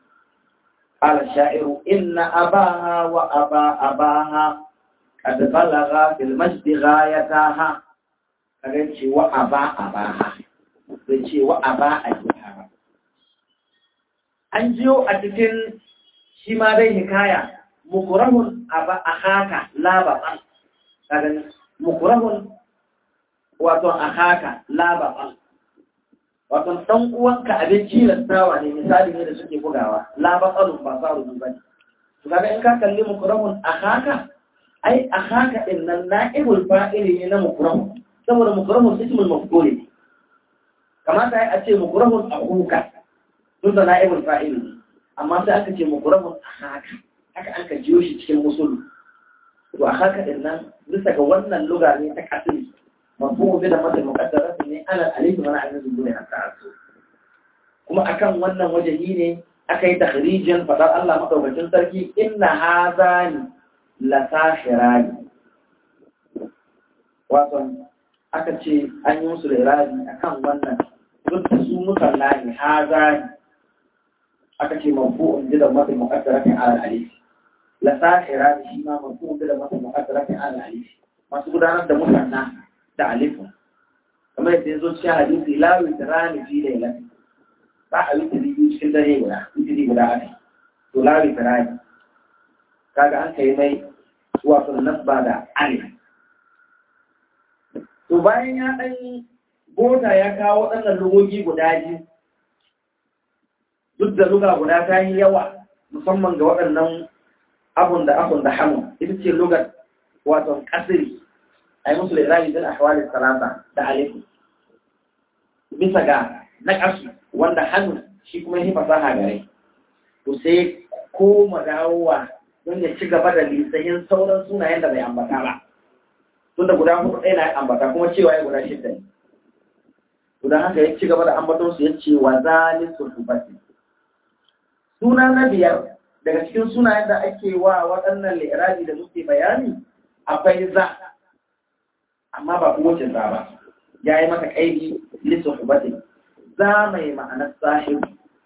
قال الشاعر إن أباها وأبا أباها قد بلغا في المجد غايتها قال وأبا أباها bai ce wa a ba a jiha ba. An jiyo a cikin shi ma dai hikaya, mukurahun a ba a haka labaɓan, ƙagani, mukurahun wato a haka labaɓan. Wato ɗan uwanka abin cilastawa ne misali ne da suke bugawa, labaɓanun ba sa rubu ba ne. Su kaga in ka kalli mukurahun a haka, ai a haka ɗin nan na'ibul fa'ili ne na mukurahun, saboda mukurahun ismul mafdoli ne. kamata ya ce mukurahun a kuka tun da na'ibul fa'il amma sai aka ce mukurahun a haka haka an ka jiyo shi cikin musul to a haka din nan bisa ga wannan luga ne ta kasiri mafhumu bi da mata muqaddara ne ala alif wa na'am zuwa ya ta'assu kuma akan wannan wajehi ne aka yi takhrijin fadar Allah madaukakin sarki inna hazani la sahirani wato aka ce an yi musu da irabi akan wannan duk da su musalla ne haza ne aka ce mafu'un jidan mata muqaddaratin ala alif la sahira shi ma mafu'un jidan mata muqaddaratin ala alif masu gudanar da musanna da alif kamar yadda ya zo cikin hadisi la witrani fi laylat ba a witri biyu cikin dare guda witri guda ake to la witrani kaga an kai mai wato nasba da alif to bayan ya ɗan bota ya kawo waɗannan lugogi guda biyu duk da luga guda ta yi yawa musamman ga waɗannan abun da abun da hamun ita ce lugar wato kasiri a yi musu lirabi bin ahwalin salata da alifu bisa ga na ƙasu wanda hannu shi kuma yi fasaha gare to sai koma dawowa don ya ci gaba da lisayin sauran sunayen da bai ambata ba tun da guda hudu ɗaya na ambata kuma cewa ya guda shidda ne guda haka ya ci gaba da ambaton su ya ce wa zalisul hubati suna na biyar daga cikin sunayen da ake wa waɗannan li'irabi da muke bayani akwai za amma ba kowace za ba ya yi mata ƙaidi lissa hubatin za mai ma'anar sahib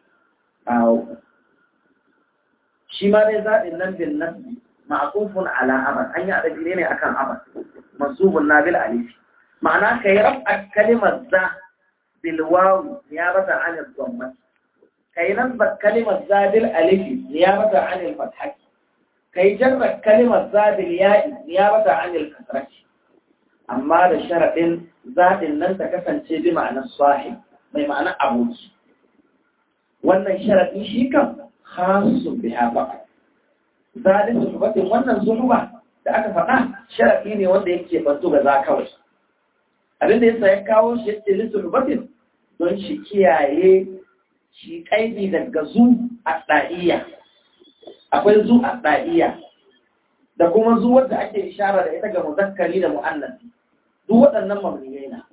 shi ma dai zaɓin nan bin nasbi ma'akufun ala amal an yi adabi ne akan amal mansubun na bil alif ma'ana ka yi rafa kalimar za bil wawu ya bata anil gwamnati ka yi nasba kalimar za bil alif ya bata anil fathaki ka yi jarra kalimar za bil ya'i ya bata anil kasrati amma da sharaɗin zaɗin nan ta kasance bi ma'anar sahib mai ma'anar aboki wannan sharaɗi shi kan khasu biha faqa zalin suhubatin wannan suhuba da aka faɗa sharaɗi ne wanda yake bantu ga za kawai abinda yasa ya kawo shi yake lissuhubatin don shi kiyaye shi kaidi daga zu a ɗa'iya akwai zu a ɗa'iya da kuma zu wadda ake ishara da ita ga muzakkari da mu'annasi duk waɗannan mamniyai na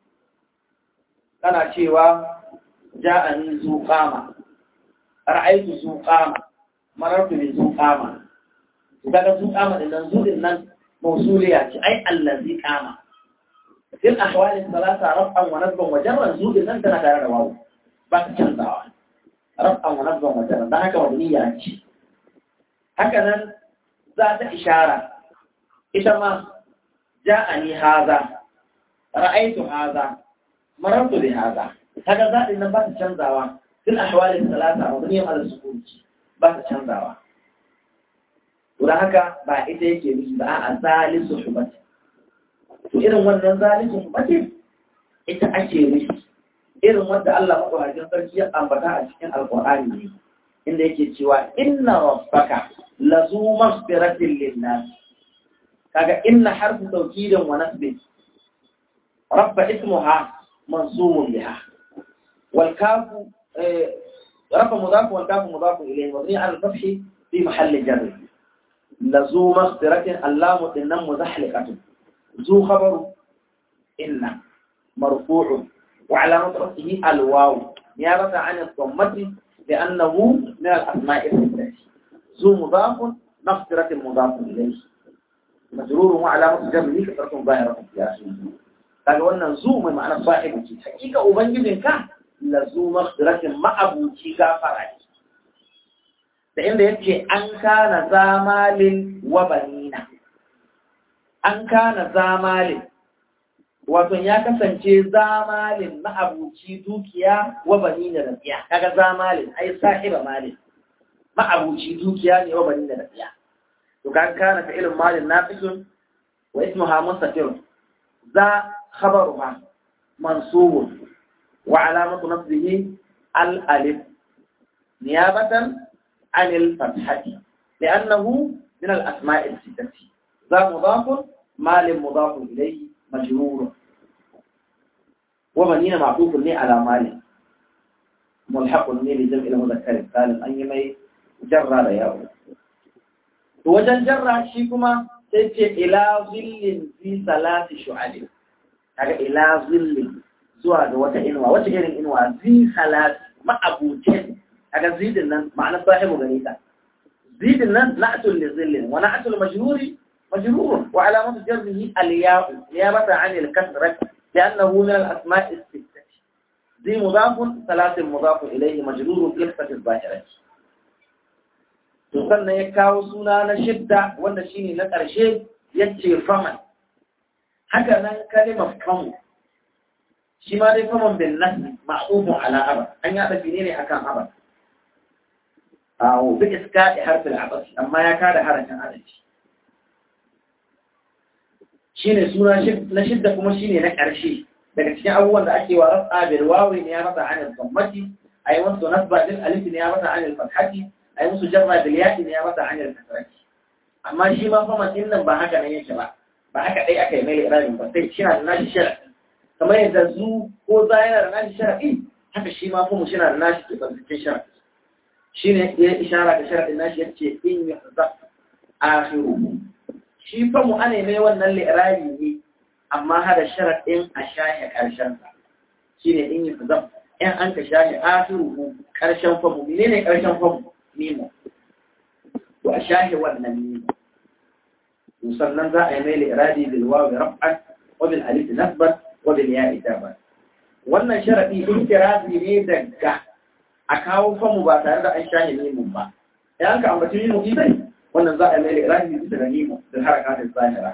kana cewa ja'ani zu qama ra'aytu zu qama marartu bi zu qama daga zu qama din nan zu din nan mausuliya ce ai allazi qama fil ahwali salasa raf'an wa nasban wa jarran zu din nan tana tare da wawu ba ta canzawa raf'an wa nasban wa jarran dan haka mabniya ce haka nan za ta ishara ita ma ja'ani haza ra'aytu haza marartu bi haza kaga zadin nan ba ta canzawa fil ahwali salasa mabniyan ala sukun ba ta canzawa to haka ba ita yake nufi ba a zalisu hubati to irin wannan zalisu hubati ita ake nufi irin wanda Allah madaukakin sarki ya ambata a cikin alqur'ani ne inda yake cewa inna rabbaka lazu maghfiratin lin-nas kaga inna harfu tawkidin wa nasbin rabba ismuha mansubun biha wal kafu رفع مضاف والكاف مضاف إليه مبني على الفتح في محل جر لزو مغفرة اللام إن مزحلقة ذو خبر إن مرفوع وعلامة رفعه الواو نيابة عن الضمة لأنه من الأسماء الستة ذو مضاف مغفرة مضاف إليه مجرور وعلامة جره كثرة ظاهرة في آخره kaga wannan zu mai ma'anar sahibu ce hakika ubangijinka la zu maghfiratin ma'abuci gafara ne da inda yake an kana zamalin wa banina an kana zamalin wato ya kasance zamalin ma'abuci dukiya wa banina da tsiya kaga zamalin ai sahiba malin ma'abuci dukiya ne wa banina da tsiya to kan kana ta ilmin malin nafisun wa ismuha mustatir za khabaruha mansubun وعلامة نصبه الألف نيابة عن الفتحة لأنه من الأسماء الستة ذا مضاف مال مضاف إليه مجرور ومنين معطوف لي على مال ملحق لي لجمع المذكر السالم أن يمي جرى لياو وجن جرى شيكما تيجي إلى ظل في ثلاث شعب هذا إلى ظل zuwa ga wata inuwa wata irin inuwa zi salat ma'abucin kaga zidin nan ma'ana sahibu gare ta zidin nan na'atul li zillin wa na'atul majruri majrur wa alamatu jarrihi al-ya'u niyabata 'an al-kasrah li'annahu min al-asma' as-sittah zi mudaf salat mudaf ilayhi majrur bi sifati al-zahirah to sannan ya kawo suna na shidda wanda shine na ƙarshe yace faman haka nan kalimar famu shi ma dai faman bin nasi ma'ubu ala abad an ya tafi ne akan abad awo bi iska da harfin abad amma ya kada harafin adalci shine suna na shidda kuma shine na ƙarshe daga cikin abubuwan da ake wa rasa bil wawi ne ya masa anil dhammati ay musu nasba bil alif ne ya masa anil fathati ay musu jarra bil ya'i ne ya masa anil kasrati amma shi ma faman din nan ba haka ne yake ba ba haka dai aka yi mai irabin ba sai shi na da nashi sharadi kamar yadda zu ko za yana da nashi sharaɗi haka shi ma kuma shi na da nashi ke ɓarfikin sharaɗi shi ne ya ishara da sharaɗin nashi ya ce in yi za a shi fa mu ana mai wannan li'irabi ne amma hada sharaɗin a shahe ƙarshensa shi ne in yi za in an ka shahe akhiru ƙarshen famu mene ne ƙarshen famu nemo to a shahi wannan mimu sannan za a yi mai iradi bil wawi raf'an wa bil alif nasban wa bil ya'i daban wannan sharadi intirazi ne daga a kawo famu ba tare da an shahi mimun ba idan ka ambaci mimu isai wannan za a yi mai iradi bisa da mimu da harakatin zahira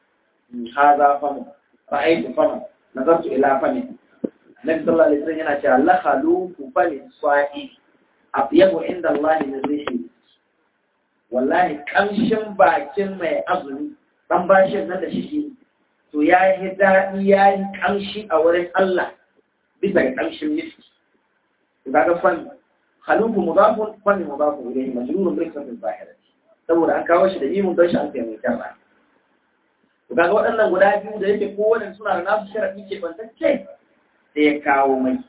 haza famu ra'aytu famu nazartu ila fami Nabi sallallahu alaihi wasallam yana cewa la khaluqu fami sa'i afyabu inda Allah min rihi wallahi kamshin bakin mai azumi dan bashin nan da shi to ya yi daɗi ya yi kamshi a wurin Allah bisa ga kamshin miski to kaga fan khaluqu mudafun fan mudafun ilayhi majrurun bi kasrin zahira saboda an kawo shi da imun don shi an kai mai jarra to kaga waɗannan guda biyu da yake kowanne suna da nasu sharadi ke bantacce sai ya kawo mai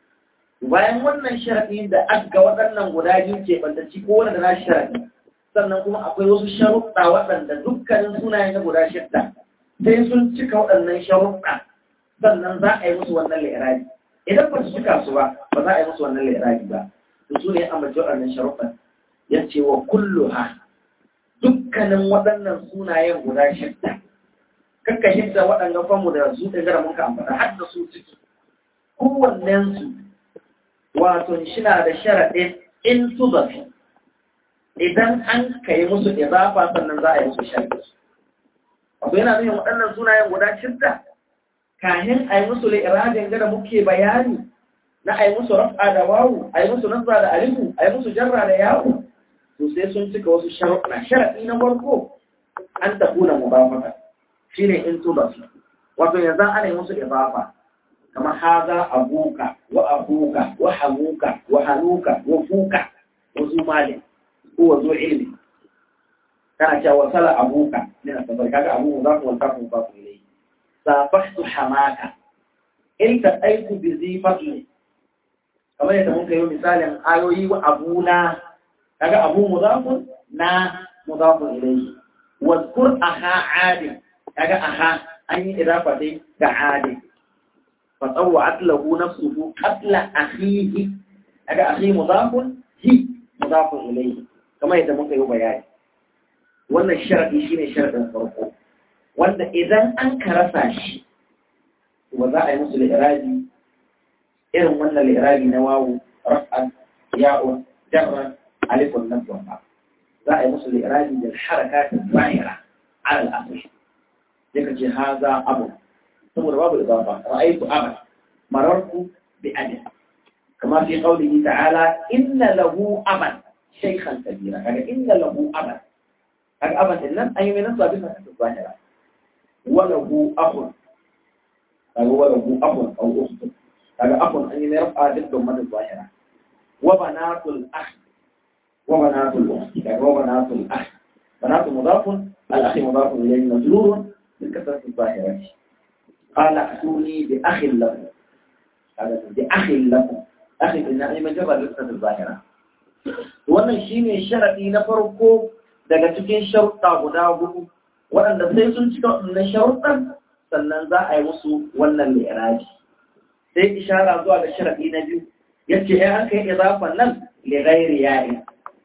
bayan wannan sharadi da aka waɗannan guda biyu ke bantacci kowanne da nashi sharadi sannan kuma akwai wasu sharuɗa waɗanda dukkanin sunayen na guda shidda sai sun cika waɗannan sharuɗa sannan za a yi musu wannan lairabi idan ba su cika su ba ba za a yi musu wannan lairabi ba to su ne amince waɗannan sharuɗan ya ce wa kullu ha dukkanin waɗannan sunayen guda shidda kakka shidda waɗannan famu da su ɗin gara mun ka ambata har da su ciki kowannensu wato shina da sharaɗin in su zafi idan an kai musu idafa sannan za a yi musu sharhi wato yana nuna waɗannan sunayen guda shidda kahin a yi musu li'irajin gada muke bayani na a yi musu raf'a da wawu a yi musu nasra da alifu a yi musu jarra da yawo to sai sun cika wasu sharuɗa sharaɗi na farko an tafi na mubafaka shi ne in tuba su wato yanzu ana yi musu idafa kamar haza abuka wa abuka wa hamuka wa hanuka wa fuka wa zumalin هو ذو علم كان جاء وصل أبوك من السفر كان أبوه مضاف والكاف مضاف إليه صافحت حماك التقيت بذي فضل كما يتمون كيو مثال آيوي وأبونا كان أبو مضاف نا مضاف إليه واذكر أخا عاد كان أخا أي إضافة كعاد فطوعت له نفسه قتل أخيه كان أخي مضاف هي مضاف إليه kamar yadda muka yi bayani wannan sharaɗi shi ne sharaɗin farko wanda idan an karasa shi ba za a yi musu li'irabi irin wannan li'irabi na wawu raf'an ya'un jarran alifun nan ba za a yi musu li'irabi da harakatin zahira alal asali sai ka ce haza abu saboda babu idafa ra'aytu abu marartu bi abi kama fi qawlihi ta'ala inna lahu aban شيخا كبيرا يعني إن له أبا هذا أبا إنن أي من الصابين في الظاهرة وله أخ هذا وله أخ أو أخت هذا أخ أي من يرفع ضد من الظاهرة وبنات الأخ وبنات الأخت يعني وبنات الأخ بنات مضاف الأخ مضاف إليه مجرور بالكسرة الظاهرة قال أتوني بأخ لكم هذا بأخ لكم أخي إن أي من جرى بالكسرة الظاهرة wannan shine sharadi na farko daga cikin sharuɗa guda hudu waɗanda sai sun cika wannan sharuɗan sannan za a yi musu wannan li'iraji sai ishara zuwa ga sharadi na biyu yace ai an kai idafan nan li ghairi ya'i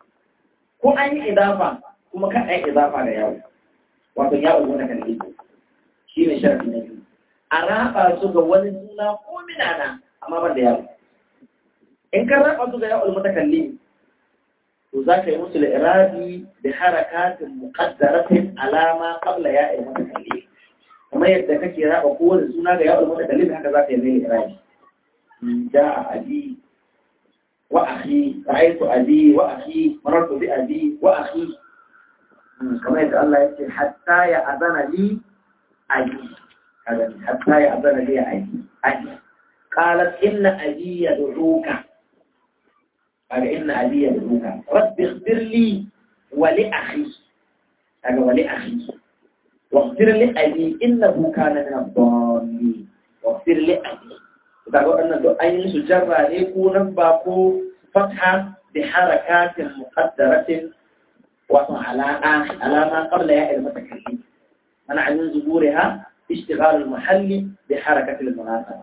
ko an yi idafa kuma kan ai idafa da yawo wato yawo wanda kan yi shine sharadi na biyu a raba su ga wani suna ko minana amma ban da yawo in ka raba su ga yawo mutakallim to za ka yi musu al'irabi da harakatin muƙaddaratin alama ƙabla ya yi mata kalli kamar yadda kake raba kowane suna ga yawon mata kalli haka za ka yi mai al'irabi ja a abi wa akhi ra'aytu abi wa akhi marartu bi abi wa akhi kamar yadda Allah ya ce hatta ya azana li abi hatta ya azana li abi abi qalat inna abi yad'uka قال إن أبي يدعوك رب اغفر لي ولأخي هذا ولأخي واغفر لأبي إنه كان من الضالين واغفر لأبي تقول أن الدعاء سجرة يكون باقو فتحة بحركات مقدرة وعلى على ما قبل ياء المتكلم منع من ظهورها اشتغال المحل بحركة المناسبة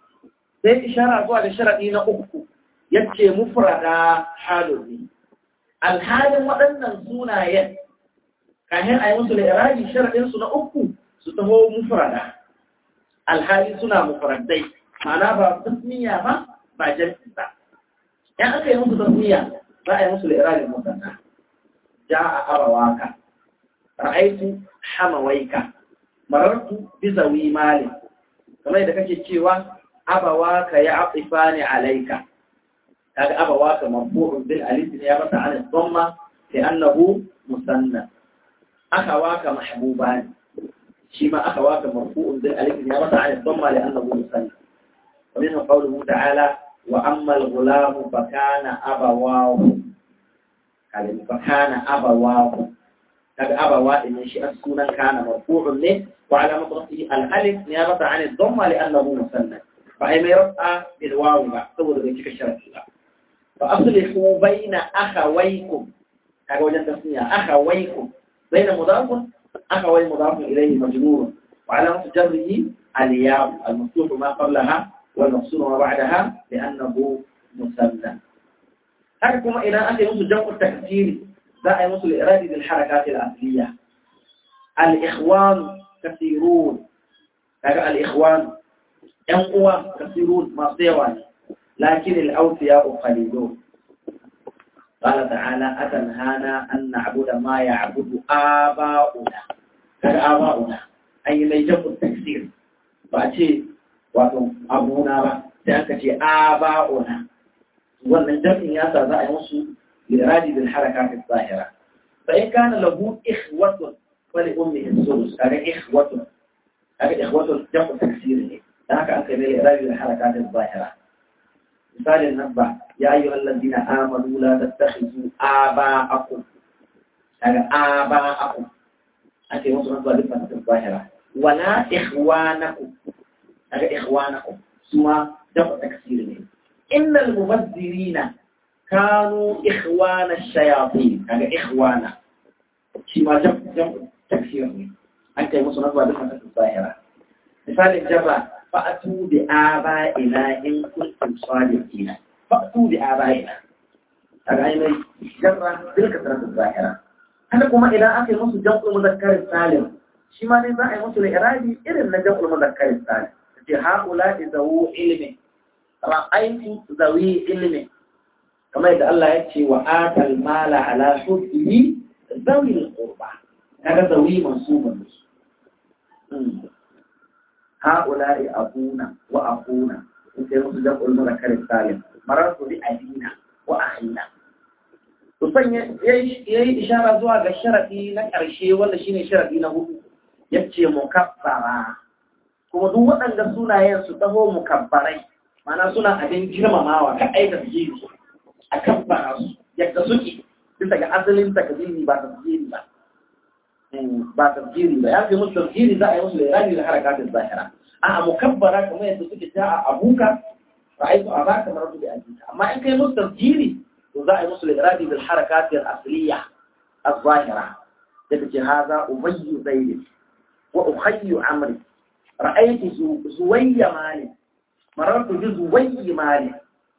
زي إشارة أقوى لشرعين أخو yace mufrada halun ne alhalin waɗannan sunayen kahin a yi musu la'irabi sharaɗinsu na uku su taho mufrada alhali suna mufradai ma'ana ba tasmiya ba ba jam'i ba in aka yi musu tasmiya za a yi musu la'irabi mufrada ja a arawaka ra'aitu hamawaika marartu bi zawi mali kamar da kake cewa abawaka ya atifani alaika kaga abawaka marfu'un bil alif ne ya masa an dhamma li annahu musanna akhawaka mahbuban shi ma akhawaka marfu'un bil alif ne ya masa an dhamma li annahu musanna wa min qawlihi ta'ala wa amma al-ghulam fa kana abawahu kaga fa kana abawahu kaga abawa din shi sunan kana marfu'un ne wa alamatu rafihi al-alif niyabata an ad-dhamma li'annahu musanna fa ay mai rafa bil waw ba saboda bai cika sharadi ba fa aslihu baina akhawaykum kaga wajen tasniya akhawaykum baina mudafun akhaway mudafun ilayhi majrur wa alamatu jarrihi al-ya al-maftuh ma qablaha wal maqsur ma ba'daha li'annahu musanna haka kuma idan aka yi musu jam'u takdiri za a yi musu al'iradi bil harakat al-asliya al-ikhwan kathirun kaga al-ikhwan yan uwa kathirun masu yawa ne lakin al-awsiya qalilun قال تعالى أتنهانا أن نعبد ما يعبد آباؤنا كذا آباؤنا أي ما يجب التكسير فأتي واتم أبونا سأكتي آباؤنا wannan jam'in ya sa za a yi musu liradi bil harakat zahira fa in kana lahu ikhwatun wa li ummihi sulus kaga ikhwatun kaga ikhwatun jam'u taksir ne dan haka aka yi liradi bil harakat zahira misalin nan ba ya ayyuha alladhina amanu la tattakhidhu aba'akum kaga aba'akum ake musu nan ba duk fasatin zahira wala ikhwanakum kaga ikhwanakum suma jam'u taksir ne إن المبذرين كانوا إخوان الشياطين هذا إخوانا شيء ما جمع جمع تكسير أنت يمصر نظر بسنة الظاهرة مثال الجبع فأتوا بآبائنا إن كنتم صادقين فأتوا بآبائنا هذا أي جرى بالكثرة الظاهرة هذا كما إلى آخر مصر جمع المذكر السالم شيء ما نزاع مصر إرادي إذن جمع المذكر السالم هؤلاء ذو علم ra'aitu zawi ilmi kamar yadda Allah ya ce wa atal mala ala hubbihi zawi al-qurba kaga zawi mansubun ha'ula'i abuna wa akuna in sai musu da ulmu da kare salim marartu bi adina wa akhina to sanya yayi ishara zuwa ga sharadi na karshe wanda shine sharadi na hudu yace mukabbara kuma duk waɗanda sunayen su taho mukabbarai mana suna abin girmamawa ka aika su a kan fara su yadda suke bisa ga asalin takdiri ba tafsiri ba ba tafsiri ba ya fi musu tafsiri za a yi musu lirani da harakatin zahira a mukabbara kamar yadda suke ta a abuka ra'aytu abaka maratu bi ajika amma in kai musu tafsiri to za a yi musu lirani da harakatin asliya az-zahira daga ce haza ubayyu zaid wa ukhayyu amri ra'aytu zuwayya malik marartu bi zuwayyi mali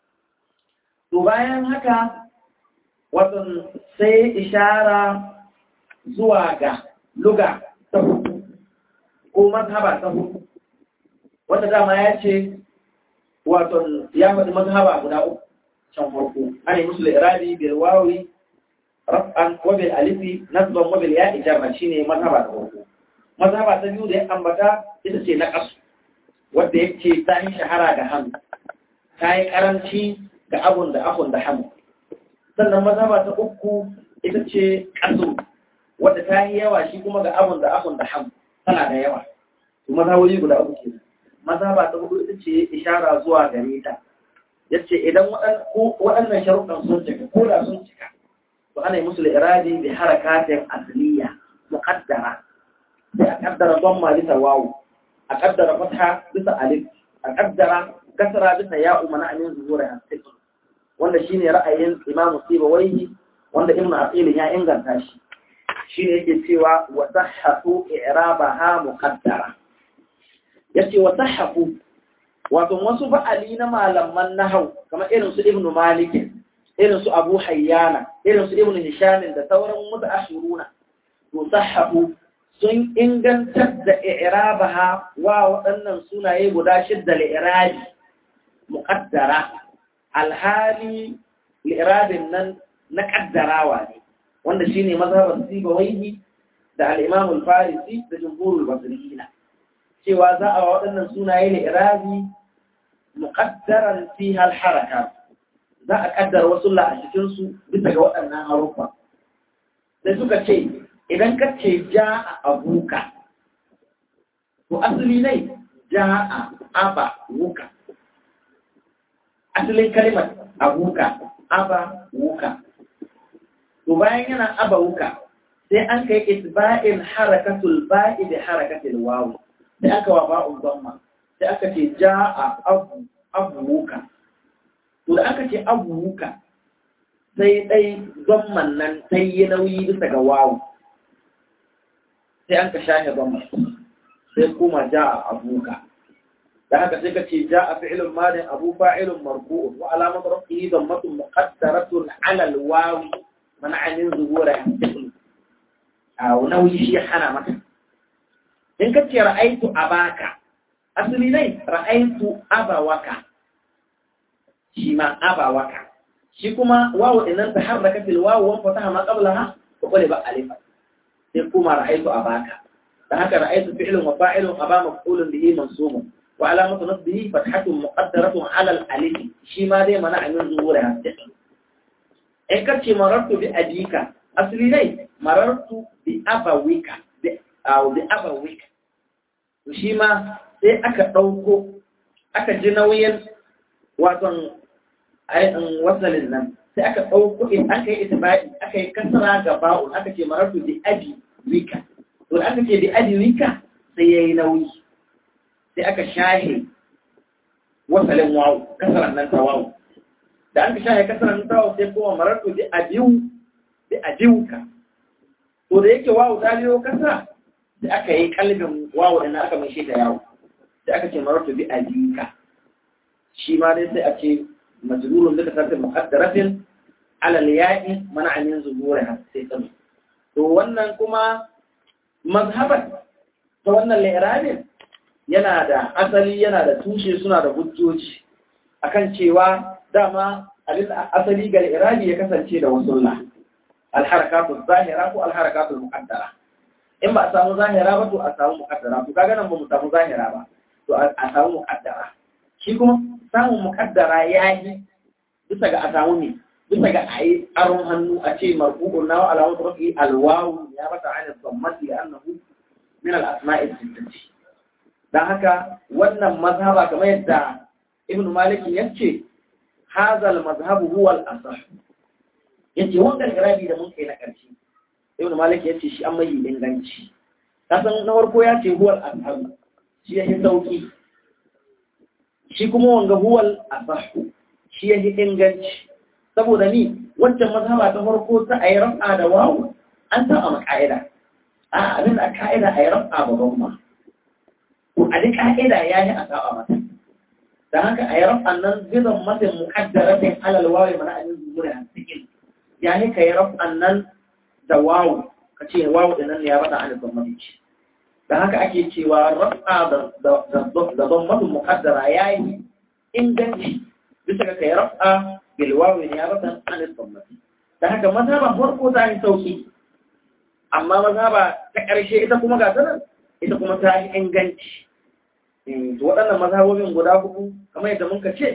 to bayan haka wato sai ishara zuwa ga luga ta hudu ko mazhaba ta hudu wanda dama ya ce wato ya faɗi mazhaba guda uku can farko ana yi musu irabi bil wawi raf'an wa bil alifi nasban wa bil ya'i jarra shine mazhaba ta farko mazhaba ta biyu da ya ambata ita ce na kasu wadda ya ce ta yi shahara da hannu ta yi karanci ga abun da abun da hannu sannan mazhaba ta uku ita ce ƙasu wadda ta yi yawa shi kuma ga abun da abun da hannu tana da yawa to mazhabobi guda uku ke mazhaba ta hudu ita ce ishara zuwa gare ta yace idan waɗannan sharuɗan sun cika ko da sun cika to ana yi musu iradi bi harakatin asliya muqaddara sai a kaddara dhamma bisa wawu a kaddara fatha bisa alif a kaddara kasra bisa ya'u mana amin zuwa hasib wanda shine ra'ayin Imam Sibawayhi wanda Ibn Aqil ya inganta shi shine yake cewa wa sahhafu i'rabaha muqaddara yace wa sahhafu wato wasu ba'ali na malaman nahau kamar irin su Ibn Malik irin su Abu Hayyana irin su Ibn Hisham da sauran mutashiruna to sahahu sun ingantar da i'rabaha wa waɗannan sunaye guda shidda li'irabi muqaddara alhali li'irabin nan na kaddarawa ne wanda shine mazhabar Sibawayhi da al-Imam al-Farisi da jumhurul basriyina cewa za a waɗannan sunaye li'irabi muqaddaran fiha al-harakat za a kaddara wasu la a cikin su bisa ga waɗannan harufa sai suka ce idan ka ce ja'a abuka to asali ne ja'a aba wuka asalin kalimar abuka aba wuka to bayan yana aba wuka sai an kai isba'il harakatul ba'i da harakatul wawu sai aka wa ba'un dhamma sai aka ce ja'a abu abu wuka to da aka ce abu wuka sai dai dhamman nan sai yi nauyi bisa ga wawu sai an ka shahe dhamma sai kuma ja'a abuka da haka sai ka ce ja a fi'ilun madin abu fa'ilun marfu'un wa alamat rafihi dammatun muqaddaratun ala alwawi man'anin zuhura a nauyi shi hana maka in ka ce ra'aitu abaka asali ne ra'aitu abawaka shi ma abawaka shi kuma wawu idan ta harraka fil wawu wa fataha ma qablaha wa qala ba alifa sai kuma ra'aitu abaka da haka ra'aitu fi'lun wa fa'ilun aba maf'ulun bihi mansubun وعلامة نصبه فتحة مقدرة على الألف شي ما دي منع من ظهورها إن كنت مررت بأبيك أصلي لي مررت بأبويك أو بأبويك وشي ما sai aka ɗauko aka ji nauyin waton wasalin nan sai aka ɗauko in aka yi itibai aka yi kasara ga ba'un aka ce marartu bi abi wika to aka ce bi abi wika sai ya yi nauyi sai aka shahe wasalin wawu kasaran nan ta wawu da aka shahe kasaran nan ta wawu sai kuma mararto bi abiu bi abiuka to da yake wawu ta biyo kasa sai aka yi kalbin wawu da aka mai shi da yawo sai aka ce mararto bi abiuka shi ma dai sai a ce majrurun da kasar muqaddaratin ala al-ya'i mana min zuhuriha sai tsami to wannan kuma mazhaban ta wannan li'rabin yana da asali yana da tushe suna da hujjoji akan cewa dama abin asali ga irabi ya kasance da wasulla alharakatu zahira ko alharakatu muqaddara in ba a samu zahira ba to a samu muqaddara to kaga nan ba mu samu zahira ba to a samu muqaddara shi kuma samun muqaddara yayi bisa ga a samu ne bisa ga ayi aron hannu a ce marfu'un na alamatu rafi alwawu ya bata ala dhammati annahu min al-asma'i sittati don haka wannan mazhaba kamar yadda ibn malik ya ce hazal mazhabu huwa al-asah yace wannan garabi da mun kai na karshe ibn malik ya ce shi an mai inganci kasan na farko ya ce huwa al-asah shi ya sauki shi kuma wanga huwa al-asah shi ya inganci saboda ni wancan mazhaba ta farko ta ayi rafa da wawu an ta a ka'ida a abin da ka'ida ayi rafa babban ma a duk ka'ida ya yi a saba mata da haka a yi rafan nan zizan matin muƙaddaratin alal wawi mana a yin zuwa a cikin ya yi ka yi rafan nan da wawu ka ce wawu da nan ya bata a nufin mafici da haka ake cewa rafa da zon matin muƙaddara ya yi inganci bisa ga ka yi rafa bil wawi ya bata a nufin mafici da haka mazhaba farko ta yi sauki amma mazhaba ta ƙarshe ita kuma ga sanar ita kuma ta yi inganci waɗannan mazhabobin guda hudu kamar yadda muka ce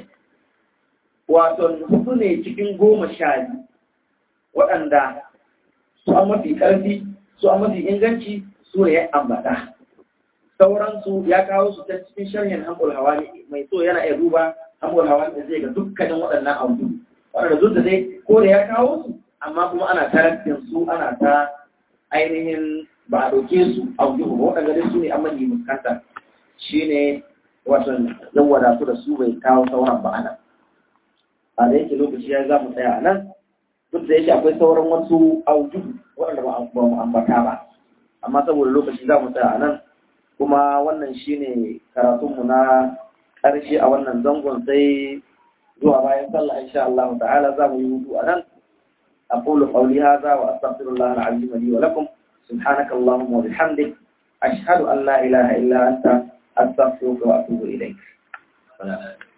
wato hudu ne cikin goma sha biyu waɗanda su an mafi ƙarfi su an mafi inganci su ne ya ambata sauransu ya kawo su ta cikin sharhin hankul hawani mai so yana iya duba hankul hawani zai ga dukkanin waɗannan abu waɗanda zuwa dai ko da ya kawo su amma kuma ana tarafin su ana ta ainihin ba a ɗauke su abu ba waɗanda dai su ne an manyi fuskanta shi ne watan yan wadatu da su bai kawo sauran ba ana a da yake lokaci ya za mu tsaya a nan duk da yake akwai sauran wasu auju waɗanda ba mu ambata ba amma saboda lokaci za mu tsaya a nan kuma wannan shi ne karatunmu na ƙarshe a wannan zangon sai zuwa bayan sallah insha Allah ta'ala za mu yi hudu a nan أقول قولي هذا وأستغفر الله العظيم لي ولكم سبحانك اللهم وبحمدك أشهد أن لا إله إلا أنت أستغفرك وأتوب إليك